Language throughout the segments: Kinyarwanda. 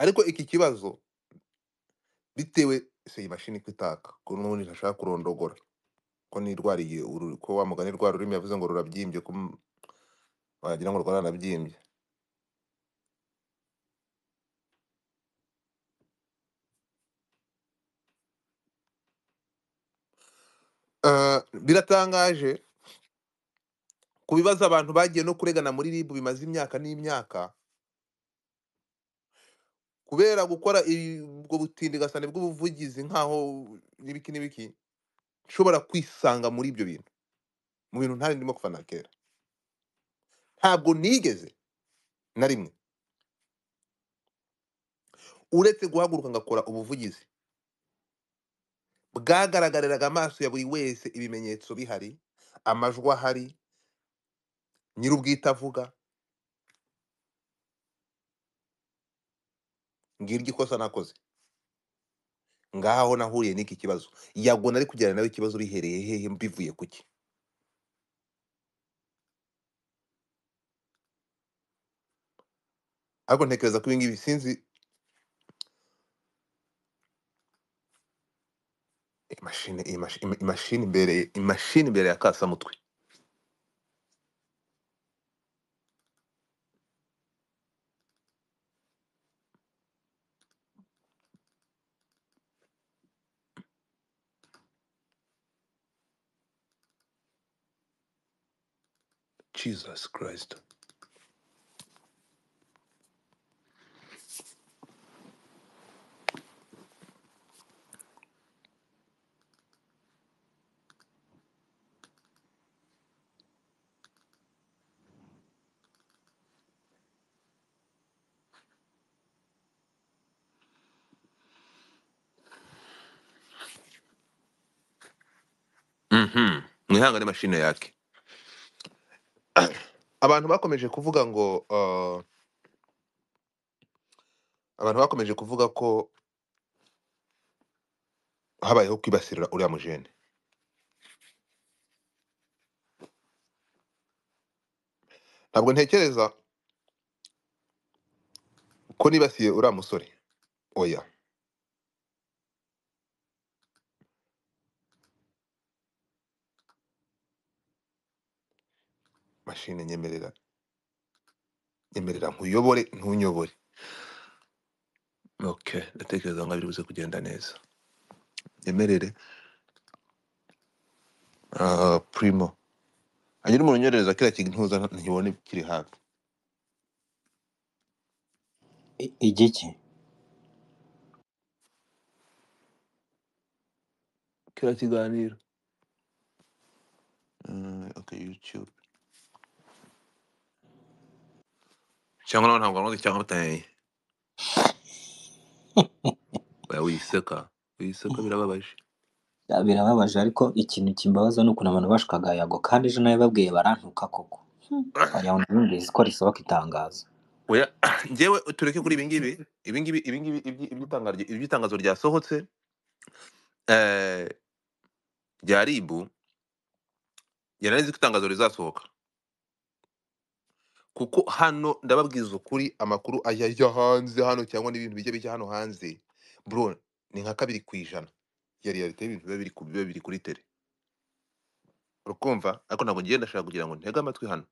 ariko iki kibazo bitewe se iyi mashini ko itaka ko n'ubundi ntashaka kurondogora ko nirwariye uru ko wa mugani rwa rurimi yavuze ngo rurabyimbye ko m- wagira ngo rwaranabyimbye Eh, biratangaje ku bibazo abantu bagiye no kuregana muri ribu bimaze imyaka n'imyaka kubera gukora ibi- ubwo butindigasane bw'ubuvugizi nkaho n'ibiki n'ibiki nshobora kwisanga muri ibyo bintu mu bintu ntari ndimo kuva na kera ntabwo nigeze na rimwe uretse guhaguruka ngakora ubuvugizi bwagaragariraga amaso ya buri wese ibimenyetso bihari amajwi ahari nyir'ubwite avuga ngiryo ikosa nakoze ngaho nahuriye n'iki kibazo yago nari kugirana nawe ikibazo bihereye hehe bivuye ku ki ariko ntekereza ko ibi ngibi sinzi imashini imashini imashini imbereye imashini imbereye akasamutwe jesus christ Mhm. mwihangane mashine yake abantu bakomeje kuvuga ngo uh, abantu bakomeje kuvuga ko habayeho kwibasirira uriya mujene ntabwo ntekereza ko nibasiye uriya musore oya mashine nyemerera nyemerera nkuyobore ntunyobore okay ndatekereza ngo biri buze kugenda neza nyemerere uh, primo hanyuma urimo unyerereza kiriya kintu ntuza ntibone kiri hafi I- igiki kiriya kiganiro Mm, okay youtube cyangwa nawe ntabwo wamaze cyangwa batanye oya wiseka wiseka birababaje Ya, birababaje ariko ikintu kimbabaza ni ukuntu abantu bashikaga yago kandi ejo nawe babwiye barantuka koko wagira ngo nabumvise ko risohoka itangazo oya njyewe tureke kuri ibi ngibi ibi ngibi ibi ngibi ibyi- iby'itangazo iby'itangazo ryasohotse eh, rya ribu yari azi ko itangazo rizasohoka kuko hano ndababwiza ukuri amakuru ajya ajya hanze hano cyangwa n'ibintu bijya bijya hano hanze bro ni nka kabiri ku ijana ya realite y'ibintu biba biri ku- biba biri kuri tele urukumva ariko ntabwo ngenda ndashaka kugira ngo ntege amatwi hano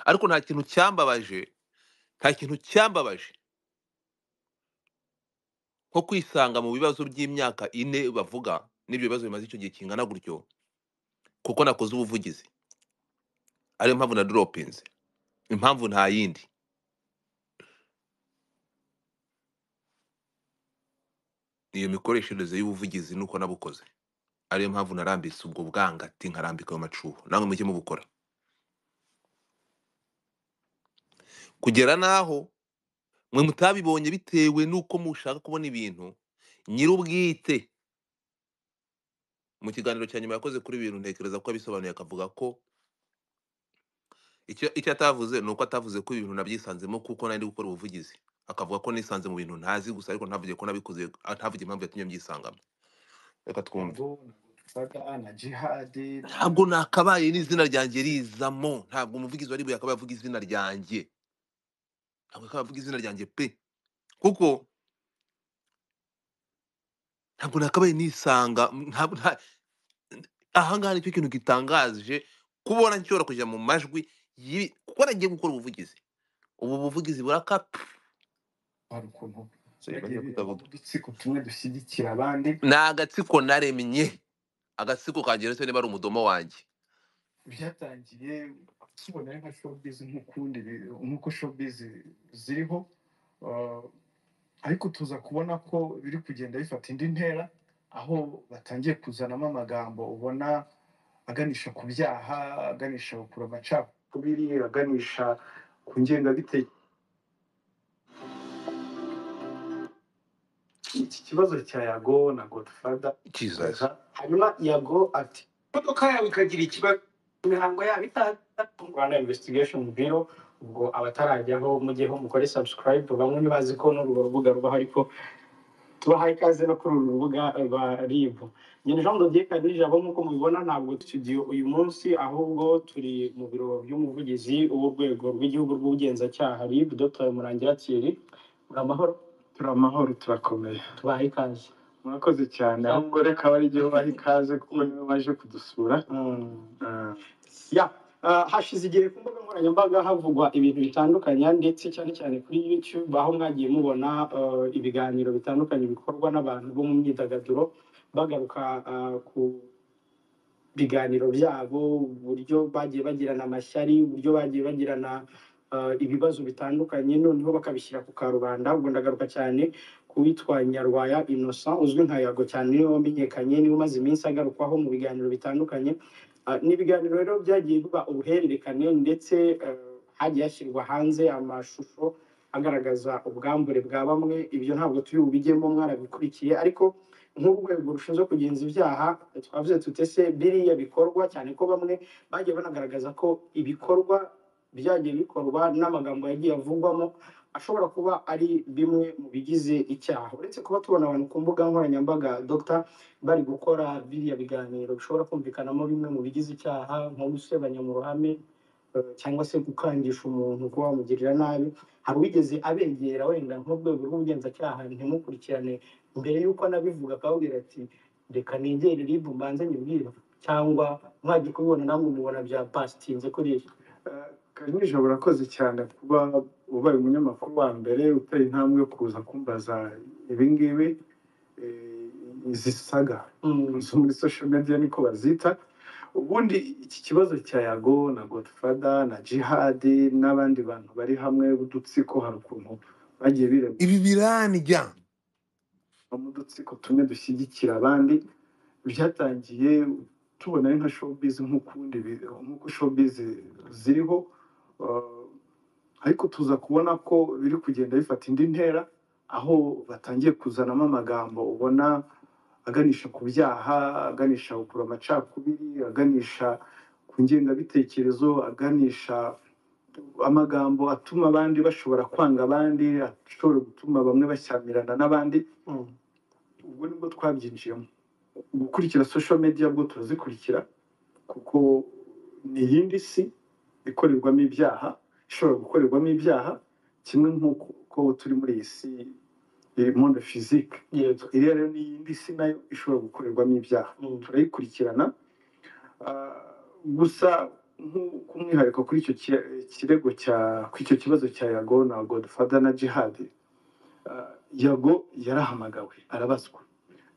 ariko nta kintu cyambabaje nta kintu cyambabaje nko kwisanga mu bibazo by'imyaka ine bavuga n'ibyo bibazo bimaze icyo gihe kingana gutyo kuko nakoze ubuvugizi ariyo mpamvu na doropinze impamvu nta yindi iyo mikoreshereze y'ubuvugizi nuko nabukoze ariyo mpamvu narambitse ubwo bwangati nkarambika ayo macuho namwe mujye mubukora kugera n'aho mwe mutabibonye bitewe n'uko mushaka kubona ibintu nyir'ubwite mu kiganiro cya nyuma yakoze kuri ibintu ntekereza ko yabisobanuye akavuga ko icyo icyo atavuze ni uko atavuze ko ibintu nabyisanzemo kuko nari ndi gukora ubuvugizi akavuga ko nisanze mu bintu ntazi gusa ariko ntavuge ko nabikoze ntavuge impamvu yatumye mbyisangamo reka twumve ntabwo nakabaye n'izina ryanjye rizamo ntabwo umuvugizi wari yakabaye avuga izina ryanjye ntabwo yakabaye avuga izina ryanjye pe kuko ntabwo nakabaye nisanga m- ntabwo nta- ahangaha nicyo kintu gitangaje kubona nshobora kujya mu majwi y'ibi- kuko nagiye gukora ubuvugizi ubu buvugizi burakapa hari ukuntu So, bagiye yamaze bigira kutavuga udutsiko tumwe dushyigikira abandi ni agatsiko naremye agatsiko kangira se niba ari umudomo wanjye byatangiye tubona ari nka showbiz nk'ukundi bi- nk'uko showbiz ziriho ah, ariko tuza kubona ko biri kugenda bifata indi ntera aho batangiye kuzanamo amagambo ubona aganisha ku byaha aganisha ku amacakubiri aganisha ku ngengabitekerezo iki kibazo cya yago na godfather Jesus. hanyuma yago ati imodoka yawe ikagira ikibazo imihango yabo itandatu rwanda investigation bureau ubwo abatarajyaho mujyeho mukore subscribe bamwe ntibazi ko n'urwo rubuga rubaho ariko tubahaye ikaze no kuri uru rubuga rwa ribu nyine jean dodier kadirije abo nk'uko mubibona ntabwo studio uyu munsi ahubwo turi mu biro by'umuvugizi w'urwego rw'igihugu rw'ubugenzacyaha rib dr murangira thierry muri amahoro turi amahoro turakomeye tubahaye ikaze murakoze cyane ahubwo reka abarigihe ubaha ikaze kuko niwe baje kudusura Ah. ya ah, hashize igihe ku mbuga nkoranyambaga havugwa ibintu bitandukanye ndetse cyane cyane kuri youtube aho mwagiye mubona ah, ibiganiro bitandukanye bikorwa n'abantu bo mu myidagaduro bagaruka ah, ku biganiro byabo uburyo bagiye bagirana amashyari uburyo bagiye bagirana ah, ibibazo bitandukanye noneho bakabishyira ku karubanda ubwo ndagaruka cyane ku witwa nyarwaya innocent uzwi nka yago cyane niwe wamenyekanye niwe umaze iminsi agarukwaho mu biganiro bitandukanye Ah, ni ibiganiro rero byagiye biba ubuhererekane ndetse eh, hagiye hashyirwa hanze amashusho agaragaza ubwambure bwa bamwe ibyo ntabwo turi bubijyemo mwarabikurikiye ariko nk'urwego rushinzwe kugenza ibyaha twavuze tutese biriya bikorwa cyane ko bamwe bagiye banagaragaza ko ibikorwa byagiye bikorwa n'amagambo yagiye avugwamo ashobora kuba ari bimwe mu bigize icyaha uretse kuba tubona abantu ku mbuga nkoranyambaga dr bari gukora biriya biganiro bishobora kumvikanamo bimwe mu bigize icyaha nko gusebanya mu ruhame eh, cyangwa se gukangisha umuntu kuba wamugirira nabi hari uwigeze abegera wenda nk'urwego rw'ubugenzacyaha ntimukurikirane mbere y'uko anabivuga akababwira ati reka negere rib mbanze nyibwira cyangwa mwajya kubibona namwe mubona bya pasitinze kuri ejo kanyije urakoze cyane kuba ubaye umunyamakuru wa mbere uteye intambwe yo kuza kumbaza ibingibi eh, izi saga Mm. zo muri social media niko bazita ubundi iki kibazo cya yago na godfather na jihadi n'abandi bantu bari hamwe b'udutsiko hari ukuntu bagiye birema ibi birandya mu dutsiko tumwe dushyigikira abandi byatangiye tubona ari nka showbiz nk'ukundi bi- nk'uko showbiz ziriho uh, ariko tuza kubona ko biri kugenda bifata indi ntera aho batangiye kuzanamo amagambo ubona aganisha ku byaha aganisha kugura amacakubiri aganisha ku ngengabitekerezo aganisha amagambo atuma abandi bashobora kwanga abandi ashobora gutuma bamwe bashyamirana n'abandi Mm. ubwo nibwo twabyinjiyemo gukurikira social media bwo turazikurikira kuko ni iyindi si ikorerwamo ibyaha ishobora gukorerwamo ibyaha kimwe nk'uko uko turi muri iyi si iri monde physique yego iriya rero ni iyindi si nayo ishobora gukorerwamo ibyaha Mm. turayikurikirana Ah, gusa nk'u- k'umwihariko kuri icyo ki- kirego cya kuri icyo kibazo cya yago na godfather na jihad Ah, yago yarahamagawe arabazwa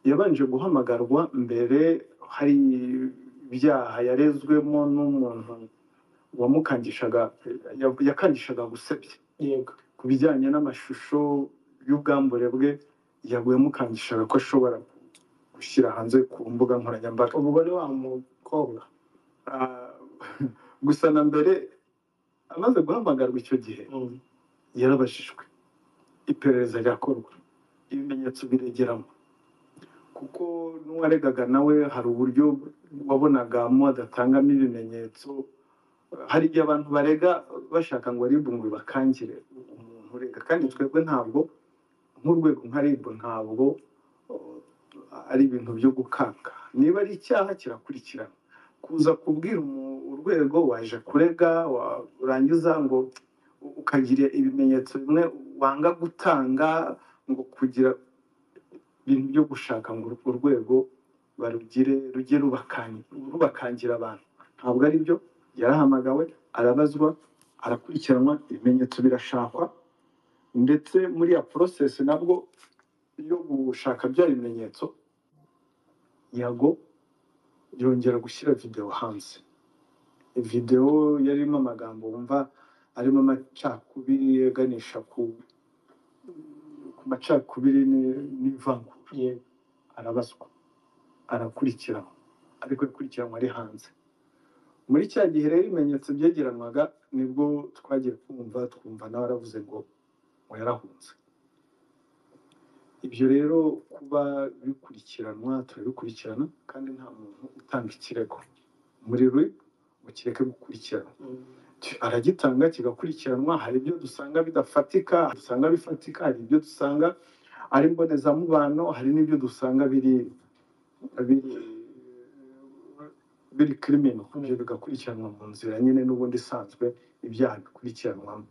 yabanje guhamagarwa mbere hari ibyaha yarezwemo n'umuntu wamukangishaga ya- yakangishaga gusebya yego ku bijyanye n'amashusho y'ubwambure bwe yaguye yamukangishaga ko ashobora gushyira hanze ku mbuga nkoranyambaga ubu wari wa mukobwa Ah, gusa na mbere amaze guhamagarwa icyo gihe Mm. yarabajijwe iperereza rirakorwa ibimenyetso biregeramo kuko n'uwaregaga nawe hari uburyo wabonagamo adatangamo ibimenyetso hari igihe abantu barega bashaka ngo ribu ngo bakangire umuntu urega kandi twebwe ntabwo nk'urwego nka ribu ntabwo uh, ari ibintu byo gukanga niba ari icyaha kirakurikirana kuza kubwira umu- urwego waje kurega wa- urangiza ngo u- ukagira ibimenyetso bimwe wanga gutanga ngo kugira ibintu byo gushaka ngo urwo rwego barugire rujye rubakanye- rubakangira abantu ntabwo ari byo yarahamagawe arabazwa arakurikiranwa ibimenyetso birashakwa ndetse muri ya porosesi nabwo yo gushaka bya bimenyetso yago yongera gushyira videwo hanze videwo yarimo amagambo wumva arimo amacakubiri aganisha ku ku macakubiri ni- n'ivangura Yego. arabazwa arakurikiranwa ariko yakurikiranwa ari hanze muri cya gihe rero ibimenyetso byegeranwaga nibwo twagiye kumva twumva nawe aravuze ngo ngo yarahunze ibyo rero kuba bikurikiranwa turabikurikirana kandi nta muntu utanga ikirego muri rwe ngo kireke gukurikiranwa aragitanga kigakurikiranwa hari ibyo dusanga bidafatika dusanga bifatika hari ibyo dusanga ari mbonezamubano hari n'ibyo dusanga biri biri biri kirimino ibyo bigakurikiranwa mu nzira nyine n'ubundi isanzwe ibyaha bikurikiranwamo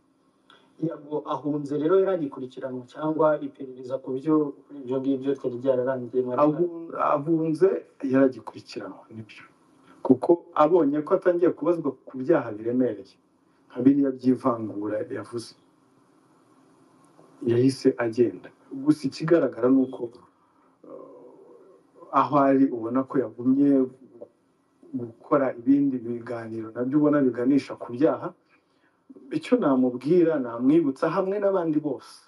yabwo ahunze rero yaragikurikiranwa cyangwa iperereza ku byo ibyo ngibyo ryari ryararangiye mu Abu- abunze yaragikurikiranwa nibyo kuko abonye ko atangiye kubazwa ku byaha biremereye nka biriya by'ivangura yavuze yahise agenda gusa ikigaragara ni uko eh, aho ari ubona ko yagumye gukora ibindi biganiro nabyo ubona biganisha ku byaha icyo namubwira namwibutsa hamwe n'abandi bose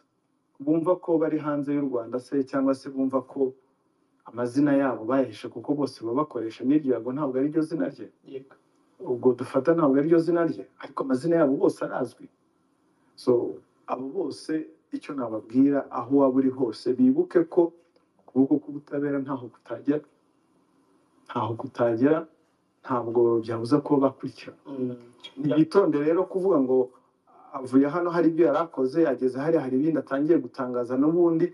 bumva ko bari hanze y'u rwanda se cyangwa se bumva ko amazina yabo bayahishe kuko bose baba bakoresha n'iryo yago ntabwo ari ryo zina rye Yego. ubwo dufata ntabwo ari ryo zina rye ariko amazina yabo bose arazwi so abo bose icyo nababwira aho waba uri hose bibuke ko ukuboko k'ubutabera ntaho kutajya ntaho kutajya ntabwo byabuza kuba bakurikirana Mm. nitonde rero kuvuga ngo avuye hano hari ibyo yari akoze ageze hariya hari ibindi atangiye gutangaza n'ubundi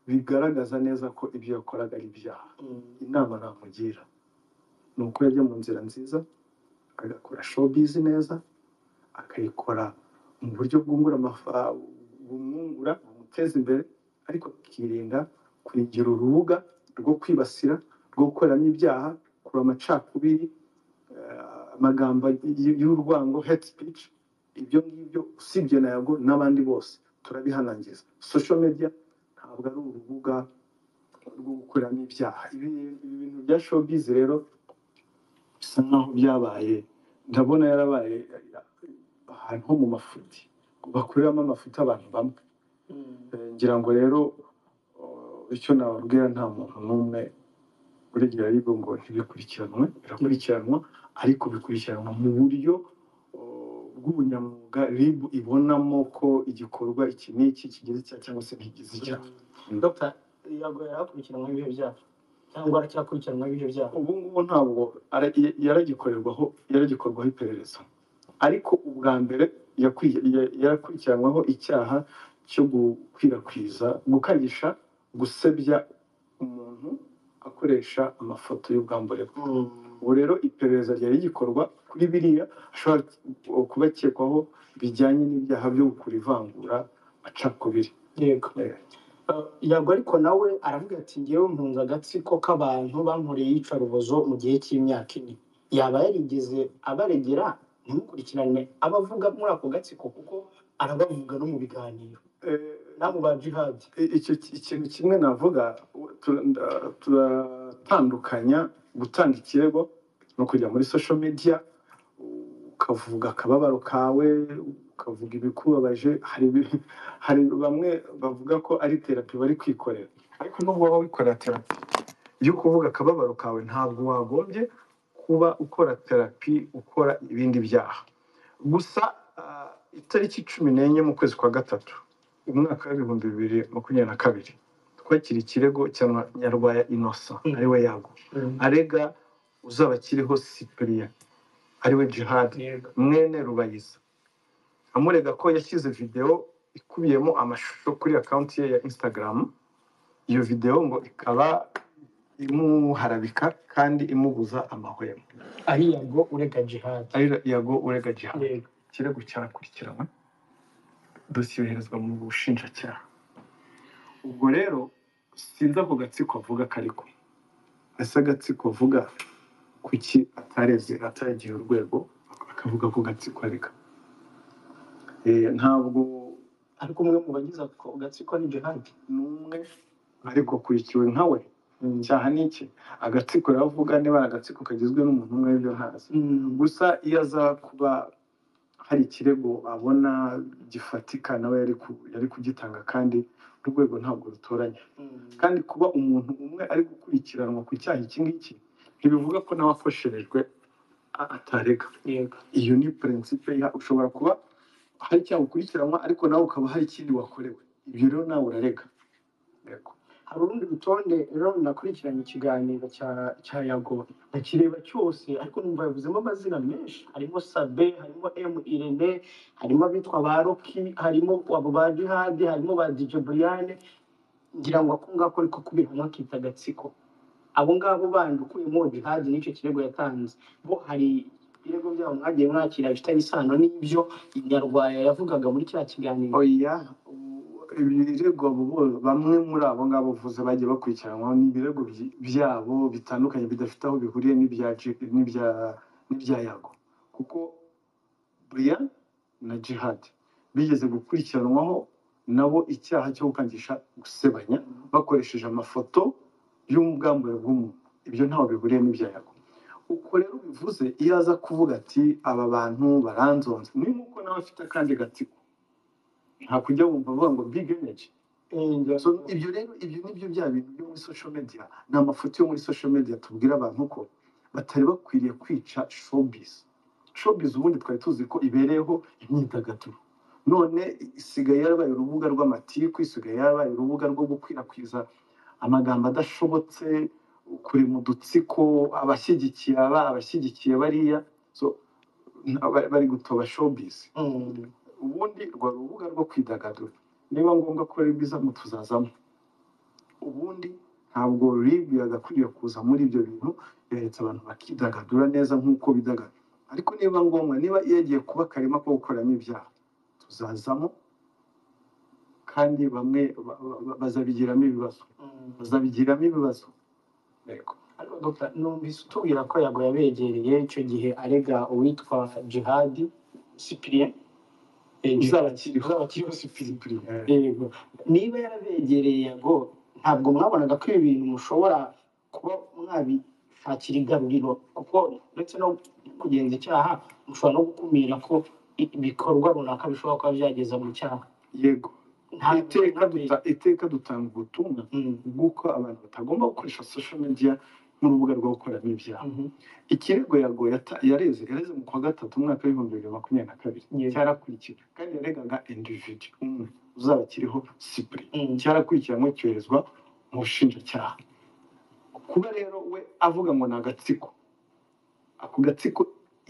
bigaragaza neza ko ibyo yakoraga ari ibyaha Mm. inama namugira ni uko yajya mu nzira nziza agakora showbiz neza akayikora mu buryo bwungura amafa- bumwungura bumuteza imbere ariko akirinda kuyigira urubuga rwo kwibasira rwo gukoreramo ibyaha kureba amacakubiri eh, amagambo y- y'urwango hate speech ibyo ngibyo usibye na yago n'abandi bose turabihanangiza social media ntabwo ari urubuga rwo gukuramo ibyaha ibi ibi bintu bya showbiz rero bisa nkaho byabaye ndabona yarabaye ahantu ho mu mafuti bakoreramo amafuti abantu bamwe Mm. Eh, ngira ngo rero eh, icyo nababwira nta muntu n'umwe urengera aribwo ngo ntibikurikiranwe birakurikiranwa ariko bikurikiranwa mu buryo eh, bw'ubunyamwuga rib ibonamo ko igikorwa iki n'iki kigize icyaha cyangwa se ntigize icyaha Mm. Dr. yabwo yarakurikiranwa ibyo byaha cyangwa aracyakurikiranwa ibyo byaha ubu ngubu ntabwo ara- yaragikorerwaho yaragikorwaho iperereza ariko ubwa mbere yakwi- ya- yarakurikiranwaho icyaha cyo gukwirakwiza gukanyisha gusebya umuntu akoresha amafoto y'ubwambure bwe Mm. ubu rero iperereza ryari rigikorwa kuri biriya ashobora kuba akekwaho bijyanye n'ibyaha byo gukora ivangura macakubiri yego Eh, Uh, yabwo ariko nawe aravuga ati ngewe mpunze agatsiko k'abantu bankoreye iyicarubozo mu gihe cy'imyaka ine yaba yarigeze abaregera ntimukurikirane abavuga muri ako gatsiko kuko arabavuga no mu biganiro eh, nabo ba jihadi I- icyo ki- ikintu kimwe navuga u- tu- nda- turatandukanya gutanga ikirego no kujya muri social media u- ukavuga akababaro kawe ukavuga ibikubabaje hari ibi- hari bamwe bavuga ko ari terapi bari kwikorera ariko nubwo waba wikorera terapi iyo kuvuga akababaro kawe ntabwo wagombye kuba ukora terapi ukora ibindi byaha gusa ah, itariki cumi n'enye mu kwezi kwa gatatu umwaka w'ibihumbi bibiri makumyabiri na kabiri twakira ikirego cya nyarwaya inosa Mm. ariwe yago arega uzaba akiriho sipiriya ariwe jihad yego mwene rubayiza amurega ko yashyize videwo ikubiyemo amashusho kuri akaunti ye ya instagram iyo videwo ngo ikaba imuharabika kandi imubuza amahwemo ari yabwo urega jihadi ari yago urega jihad yego ikirego cyarakurikiranwe dosiye yoherezwa mu bushinjacyaha ubwo rero sinzi ako gatsiko avuga kariko ese agatsiko avuga kuki atareze ataragiye urwego akavuga ako gatsiko areka Eh, ntabwo ariko umwe mu bagize ako gatsiko ni Gerard n'umwe ariko kurikiwe nka we cyaha ni iki agatsiko riravuga niba ari agatsiko kagizwe n'umuntu umwe ibyo ntazi Mm. gusa iyo aza kuba hari ikirego abona gifatika nawe yari ku- yari kugitanga kandi urwego ntabwo rutoranya Mm. kandi kuba umuntu umwe ari gukurikiranwa ku cyaha iki ngiki ntibivuga ko nawe afosherejwe a- atarega yego iyo ni prinsipe iha ushobora kuba hari icyaha ukurikiranwa ariko nawe ukaba hari ikindi wakorewe ibyo rero nawe urarega Yego. hari urundi rutonde rero nakurikiranye ikiganiro cya cya yago ndakireba cyose ariko numva yavuzemo amazina menshi harimo sabe harimo emu irene harimo abitwa ba roki harimo abo ba jihadi harimo ba dj briane ngira ngo ako ngako ariko kubihanwa akita agatsiko abo ngabo bandi ukuyemo jihadi n'icyo kirego yatanze bo hari ibirego byabo mwagiye mwakira bifitanye isano n'ibyo nyarwaya yavugaga muri cya kiganiro oya u- ibirego abo bo- bamwe muri abo ngabo uvuze bagiye bakurikiranwaho ni ibirego byi- byabo bitandukanye bidafite aho bihuriye n'ibya J- n'ibya n'ibya yago kuko brian na jihad bigeze gukurikiranwaho nabo icyaha cyo gukangisha gusebanya bakoresheje amafoto y'ubwambure bw'umuntu ibyo ntaho bihuriye n'ibya yago uko rero bivuze iyo aza kuvuga ati aba bantu baranzonze ni nk'uko nawe afite akandi gatsiko nta kujya wumva avuga ngo big energy Eh, ngira so ngo- ibyo rero ibyo nibyo bya bintu byo muri social media ni amafoto yo muri social media tubwira abantu ko batari bakwiriye kwica showbiz showbiz ubundi twari tuzi ko ibereyeho imyidagaduro none isigaye yarabaye urubuga rw'amatiku isigaye yarabaye urubuga rwo gukwirakwiza amagambo adashobotse kurema udutsiko abashyigikiye aba abashyigikiye bariya so nta- bari bari gutoba showbiz Mm. ubundi rwari urubuga rwo kwidagadura niba ngombwa ko ari bwiza mu tuzazamo ubundi ntabwo rib yagakwiriye kuza muri ibyo bintu yeretse abantu bakidagadura neza nk'uko bidagadura ariko niba ngombwa niba yagiye kuba akarima ko gukoreramo ibyaha tuzazamo kandi bamwe ba- ba- ba- bazabigiramo ibibazo Mm. bazabigiramo ibibazo yego Ariko Dr. numvise utubwira ko yago yabegereye icyo gihe arega uwitwa jihadi sipiriyeni uzaba akiriho uzaba akiriho sipiriyeni Discipline, eh. yego niba yarabegereye yago ntabwo mwabonaga ko ibi bintu mushobora kuba mwabishakira igaruriro kuko uretse no kugenza icyaha mushobora no gukumira ko i- ibikorwa runaka bishobora kuba byageza mu cyaha yego ntabwo iteka mwabe- duta- iteka dutanga ubutumwa Mm. bw'uko abantu batagomba gukoresha social media nk'urubuga rwo gukoreramo ibyaha Mhm. ikirego yago yata- yareze yareze mu kwa gatatu umwaka w'ibihumbi bibiri makumyabiri na kabiri Yego. cyarakurikiwe kandi yaregaga individu umwe uzaba akiriho sipuri Mm. cyarakurikiranwe cyoherezwa mu bushinjacyaha kuba rero we avuga ngo ni agatsiko ako gatsiko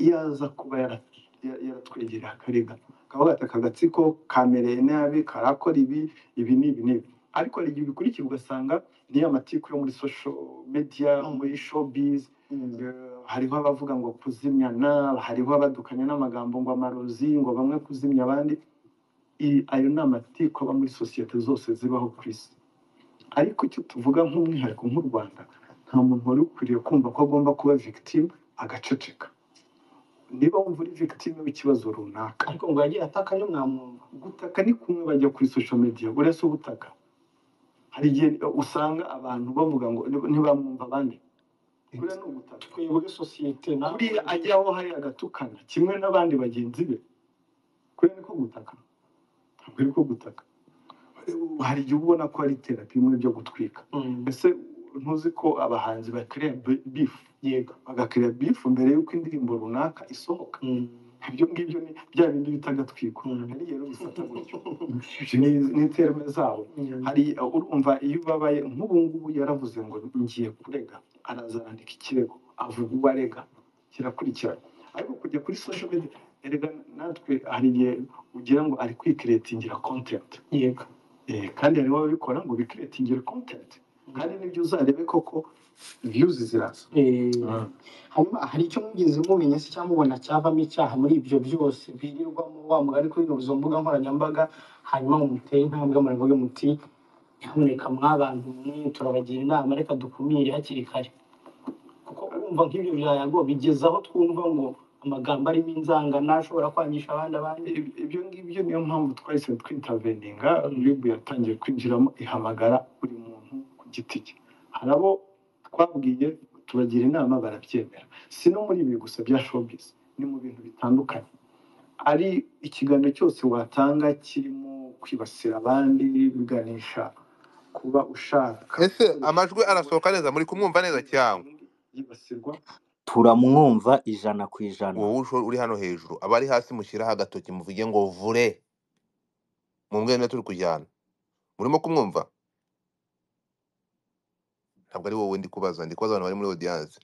iyo aza kuba yara- ya- yaratwegereye akarega kavuga ati aka gatsiko kamereye nabi karakora ibi ibi n'ibi n'ibi ariko hari igihe ubikurikira ugasanga niyo amatiku yo muri social media Mm. muri showbiz Mm. Eh, hariho abavuga ngo kuzimyana hariho abadukanya n'amagambo ngo amarozi ngo bamwe kuzimya abandi I- ayo ni amatiku aba muri sosiyete zose zibaho ku isi ariko icyo tuvuga nk'umwihariko nk'u rwanda nta muntu wari ukwiriye kumva ko agomba kuba victime agaceceka niba wumva uri victime w'ikibazo runaka ariko ngo yagiye ataka nyo mwamwumva gutaka ni kumwe bajya kuri social media buriya si ubutaka hari igihe usanga abantu bavuga ngo ntibamwumva abandi buriya ni ugutaka twebwe sosiyete na buriya ajya aho hari agatukana kimwe n'abandi bagenzi be kubera ni ko gutaka ntabwo ari ko gutaka hari igihe ubona ko hari terapi bimwe byo gutwika Mm, mbese ntuzi ko abahanzi bakiriya bifu yego bagakiriya bifu mbere y'uko indirimbo runaka isohoka Mm, ibyo ngibyo ni bya bindi bita agatwiko Mm. hari igihe bifata gutyo Ibyo ni- ni terme zabo Mm. hari urumva iyo ubabaye nk'ubu ngubu yaravuze ngo ngiye kurega araza arandika ikirego avuga uwo arega kirakurikirana ariko kujya kuri social media erega natwe hari igihe ugira ngo ari kwikiretingira content yego Eh, kandi hariho ababikora ngo bikiretingire content kandi nibyo uzarebe koko views ziraza Eh, hanyuma hari icyo mwigeze mumenya se cyangwa mubona cyavamo icyaha muri ibyo byose birirwamo wa mugari kuri izo mbuga nkoranyambaga hanyuma ngo mutere intambwe muravuge muti nyamuneka mw'abantu mwe turabagira inama reka dukumire hakiri kare kuko urumva nk'ibyo byago bigeza aho twumva ngo amagambo arimo inzangano ashobora kwangisha abandi abandi ibyo ngibyo niyo mpamvu twahise twitaveninga ribu yatangiye kwinjiramo ihamagara buri muntu ku giti cye hari abo twabwiye tubagira inama barabyemera si no muri ibi gusa bya showbiz ni mu bintu bitandukanye ari ikiganiro cyose watanga kirimo kwibasira abandi biganisha kuba ushaka ese gukoresha amajwi arasohoka neza muri kumwumva neza cyangwa yibasirwa turamwumva ijana ku ijana wowe usho- uri hano hejuru abari hasi mushyiraho agatoki muvuge ngo vure mumwe na turi kujyana murimo kumwumva ntabwo ari wowe ndi kubaza ndi kubaza abantu bari muri audience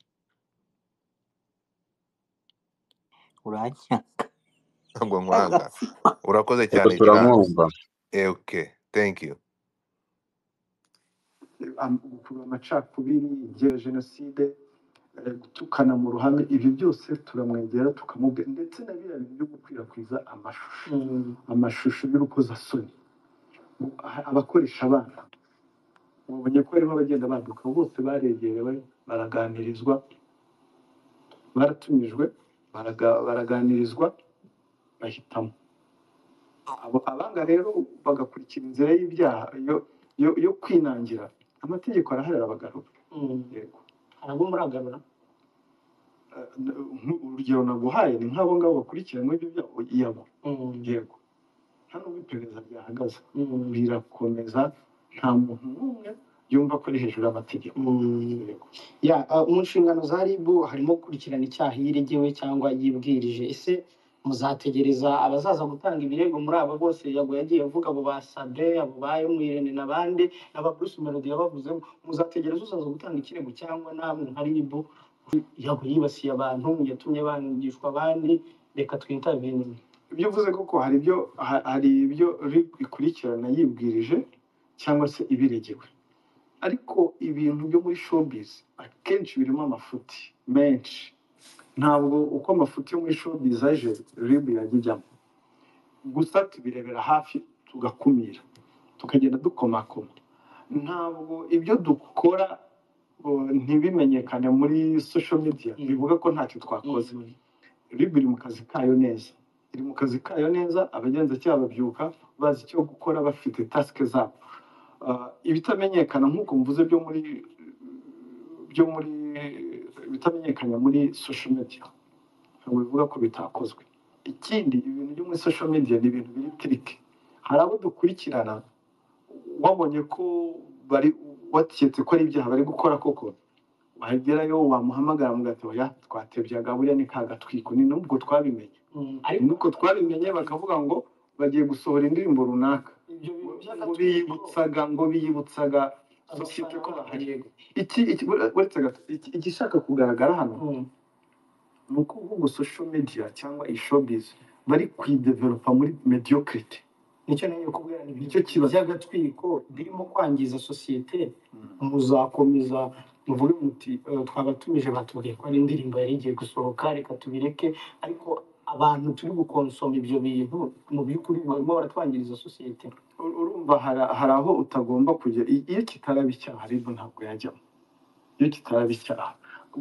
uranyanga ntabwo nkwanga agatsiko urakoze Ego cyane ikirango turamwumva. Eh, okay thank you am- gukurura amacakubiri igihe ya jenoside eh, gutukana mu ruhame ibi byose turamwegera tukamubwira ndetse na biriya bintu byo gukwirakwiza amashusho Mm. amashusho y'urukozasoni A- abakoresha abana babonye ko barimo abagenda banduka bose baregerewe baraganirizwa baratumijwe baraga- baraganirizwa bahitamo abo abanga rero bagakurikira inzira y'ibyaha yo yo- yo kwinangira amategeko araharira abagabo Mm. yego hari abo muragarura Eh, nk- urugero naguhaye ni nk'abo ngabo bakurikiranywe ibyo byago yabo Mm. yego hano ubu iperereza ryahagaze Mm. rirakomeza nta muntu n'umwe yumva ko ari hejuru y'amategeko Mm. yego ya uh, mu nshingano za rib harimo gukurikirana icyaha iyo iregewe cyangwa yibwirije ese muzategereza abazaza gutanga ibirego muri aba bose yago yagiye avuga abo basabwe abo ba Irene n'abandi n'aba Bruce Melody yabavuzemo muzategereza uzaza gutanga ikirego cyangwa namwe nka rib yago yibasiye abantu yatumye bangishwa abandi reka twitabire ibyo uvuze koko hari ibyo ha- hari ibyo ri- ikurikirana yibwirije cyangwa se ibiregewe ariko ibintu byo muri showbiz akenshi birimo amafuti menshi ntabwo uko amafuti yo muri showbiz aje ribu yajya ijyamo gusa tubirebera hafi tugakumira tukagenda dukomakoma ntabwo ibyo dukora uh, ntibimenyekane muri social media Mm. bivuga ko ntacyo twakoze Mm. ribu iri mu kazi kayo neza iri mu kazi kayo neza abagenzacyaha babyuka bazi icyo gukora bafite tasike zabo Ah, ibitamenyekana nk'uko mvuze byo muri byo muri ibitamenyekana muri social media ntabwo bivuga ko bitakozwe ikindi ibintu byo muri social media ni ibintu biri tirike hari abo dukurikirana wabonye ko bari waketse ko ari ibyaha bari gukora koko wagerayo wamuhamagara mugati oya twatebyaga buriya ni ka gatwiko ni nubwo twabimenye Mm. ariko nuko twabimenye bakavuga ngo bagiye gusohora indirimbo runaka ibyo bintu ngo by'agatsiko biyibutsaga ngo biyibutsaga sosiyete abafana ko b'akarego bahagirwa iki iki- uretse gato- iki- igishaka kugaragara hano Mm. ni uko ahubwo social media cyangwa ishobizi bari kuyidevelopa muri mediocrity nicyo nagiye kubwira ni nicyo ibintu kibazo by'agatwiko birimo kwangiza sosiyete muzakomeza muvuge muti "Eh, twabatumije batubwiye ko ari indirimbo yari igiye gusohoka reka tubireke ariko abantu turi gukonsoma ibyo bintu mu by'ukuri barimo baratwangiriza sosiyete Ur- urumva hari hari aho utagomba kujya I- iyo kitaraba icyaha ariko ntabwo yajyamo iyo kitaraba icyaha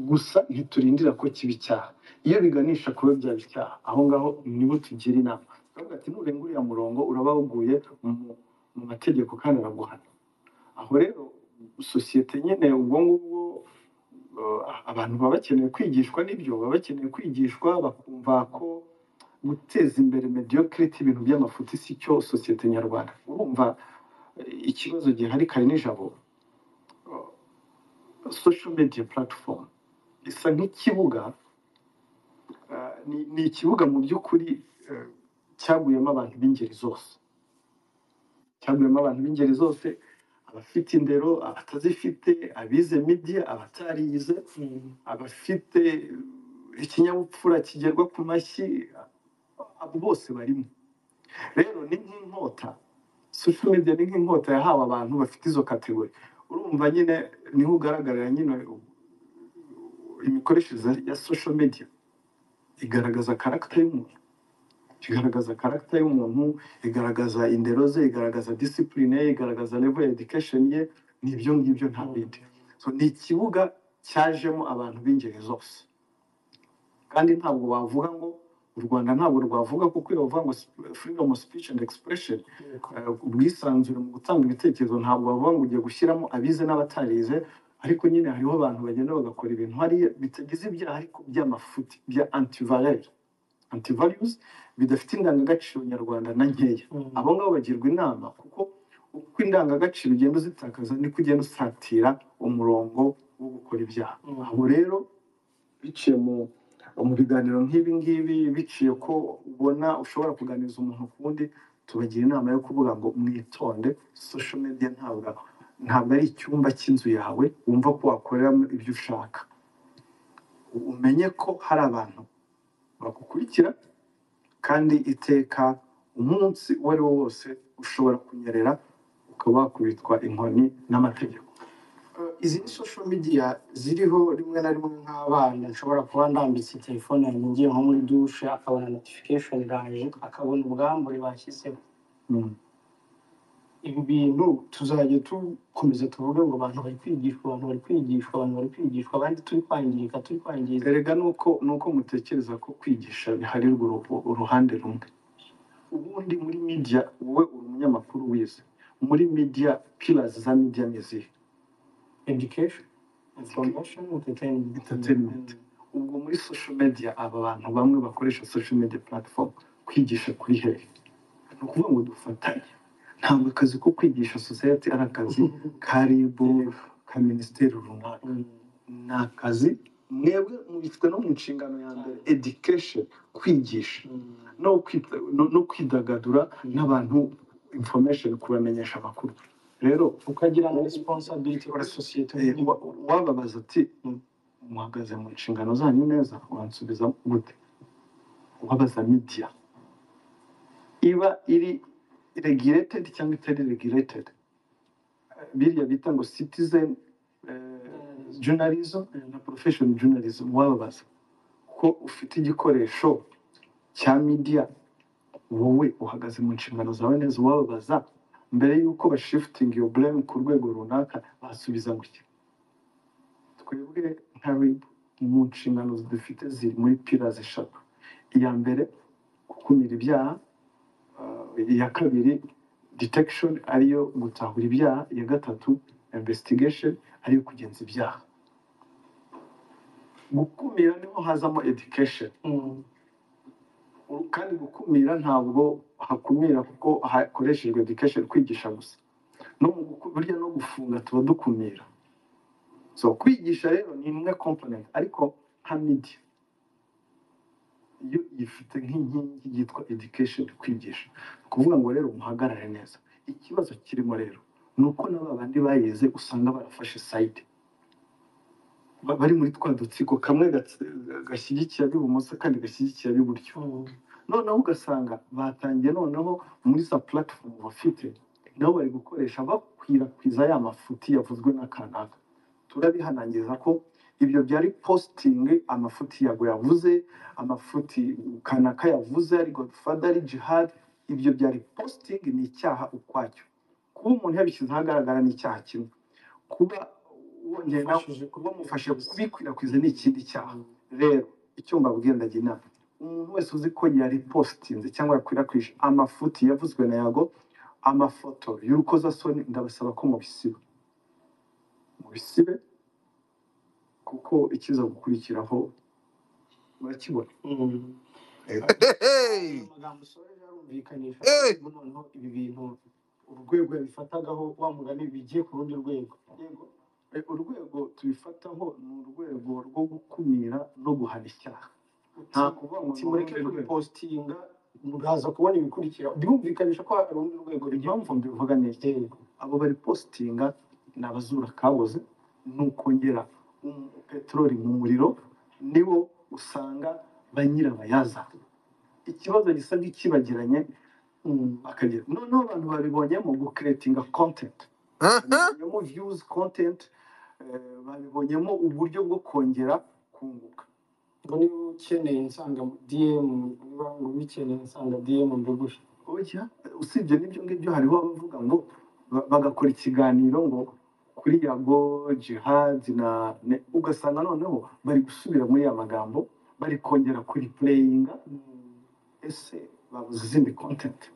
gusa ntiturindira ko kiba icyaha iyo biganisha kuba byaba icyaha aho ngaho nibo tugira inama turavuga ati nurenga uriya murongo uraba wuguye mu mu mategeko kandi araguhana aho rero sosiyete nyine ubwo ngubwo eh, abantu baba bakeneye kwigishwa n'ibyo baba bakeneye kwigishwa bakumva ko guteza imbere mediocrity ibintu by'amafuti si cyo sosiyete nyarwanda urumva eh, ikibazo gihari kare nijabo eh, social media platform isa nk'ikibuga eh, ni ni ikibuga mu by'ukuri eh, cyaguyemo abantu b'ingeri zose cyaguyemo abantu b'ingeri zose abafite indero abatazifite abize media abatarize Mm. abafite ikinyabupfura kigerwa ku mashyi abo bose barimo rero ni nk'inkota social media ni nk'inkota yahawe abantu bafite izo kategori urumva nyine niho ugaragarira nyine imikoreshereze ya social media igaragaza karagita y'umuntu igaragaza karagita y'umuntu igaragaza indero ze igaragaza disipurine ye igaragaza level ya education ye ni ibyo ngibyo nta bindi So, ni ikibuga cyajemo abantu b'ingeri zose kandi ntabwo bavuga ngo u rwanda ntabwo rwavuga kuko iyo bavuga ngo freedom of speech and expression eh, ubwisanzure mu gutanga ibitekerezo ntabwo bavuga ngo ugiye gushyiramo abize n'abatarize ariko nyine hariho abantu bagenda bagakora ibintu hariya bitagize ibyaha ariko by'amafuti bya antivalere antivalues bidafite indangagaciro nyarwanda na nkeya Mhm. abo ngabo bagirwa inama kuko uko indangagaciro ugenda uzitakaza niko ugenda usatira umurongo wo gukora ibyaha Mhm. abo rero biciye mu mu biganiro nk'ibi ngibi biciye ko ubona ushobora kuganiriza umuntu ku wundi tubagira inama yo kuvuga ngo mwitonde social media ntabwo ntabwo ari icyumba cy'inzu yawe wumva ko wakoreramo ibyo ushaka umenye ko hari abantu bagukurikira kandi iteka umunsi uwo ari wo wose ushobora kunyerera ukaba wakubitwa inkoni n'amategeko Eh, izi ni social media ziriho rimwe na rimwe nk'abana nshobora kuba ndambitse telefone yanjye ngiye nko muri dushe akabona notification iraje akabona ubwambure bashyizeho Mm. ibi bintu tuzajya dukomeza tuvuge ngo abantu bari kwigishwa abantu bari kwigishwa abantu bari kwigishwa abandi turi kwangirika turi kwangiza erega nuko nuko mutekereza ko kwigisha biharirwa uru- uruhande rumwe ubundi muri media wowe uri umunyamakuru wize muri media pillars za media ni izihe education information entertainment Entertainment. ubwo muri social media aba bantu bamwe bakoresha social media platform kwigisha kuri hehe ni ukuvuga ngo dufatanye ntabwo akazi ko kwigisha society ari akazi ka rib ka minisiteri runaka Mm. ni akazi mwebwe mubifite no mu nshingano ya mbere education kwigisha Mm. no kwita- no- no kwidagadura n'abantu information kubamenyesha amakuru rero ukagira na responsibility kuri sosiyete Eh, wa- wababaza ati Mm. muhagaze mu nshingano zanyu neza wansubiza gute wabaza media iba iri regulated cyangwa itari regulated biriya bita ngo citizen eh, journalism na profession journalism wababaza ko ufite igikoresho cya media wowe uhagaze mu nshingano zawe neza wababaza mbere y'uko bashifitinga iyo blame ku rwego runaka basubiza gutya twebwe nka rib mu nshingano dufite ziri muri pillars eshatu iya mbere gukumira ibyaha uh, iya kabiri detection ariyo gutahura ibyaha iya gatatu investigation ariyo kugenza ibyaha gukumira niho hazamo education Mm. Uru- kandi gukumira ntabwo hakumira kuko hakoreshejwe education kwigisha gusa no mu guku- burya no gufunga tuba dukumira so kwigisha rero ni imwe component ariko nka media yo ifite nk'inkingi yitwa education kwigisha Ni ukuvuga ngo rero muhagarare neza ikibazo kirimo rero ni uko na ba bandi bayize usanga barafashe side Ba- bari muri twa dutsiko kamwe gatsi- gashyigikiye ab'ibumoso kandi gashyigikiye ab'iburyo Mm. noneho ugasanga batangiye noneho muri za platform bafite nabo bari gukoresha bakwirakwiza ya mafuti yavuzwe n'akanaka turabihanangiza ko ibyo byari posting amafuti yago yavuze amafuti kanaka yavuze ari godfather ari jihad ibyo byari posting ni icyaha ukwacyo kuba umuntu yabishyize ahagaragara ni icyaha kimwe kuba wongera Ufashije kuba mufashe kubikwirakwiza. kubikwirakwiza ni ikindi cyaha rero icyo mbabwira ndagira inama umuntu wese uzi ko yari positinze cyangwa yakwirakwije amafuti yavuzwe na yago amafoto y'urukozasoni ndabasaba ko mubisiba mubisibe kuko ikiza gukurikiraho murakibona Mm. Hey! amagambo usoje arumvikanisha Hey! noneho ibi bintu urwego yabifatagaho wa mugani bigiye ku rundi rwego Yego. E, urwego tubifataho ni urwego rwo gukumira no guhana icyaha nta kuvuga ngo uti ni mureke urundi rwego kubipositinga mugaza kubona ibikurikira birumvikanisha ko hari urundi rwego bigiye impamvu mbivuga ni iki Yego. abo bari positinga ni abazura kabuze ni ukongera um- peteroli mu muriro nibo usanga ba nyirabayaza ikibazo gisa nk'ikibagiranye Mm. akagira noneho abantu babibonyemo gukeretinga kontenti Aha! babibonyemo viyuzi kontenti babibonyemo uburyo bwo kongera kunguka ngo niba ukeneye nsanga DM niba ubikeneye nsanga DM mbiguhe oya usibye n'ibyo ngibyo hariho abavuga ngo ba- bagakora ikiganiro ngo kuri yago jihadi na ne- ugasanga noneho bari gusubira muri ya magambo bari kongera kuri pureyinga ese babuze izindi kontenti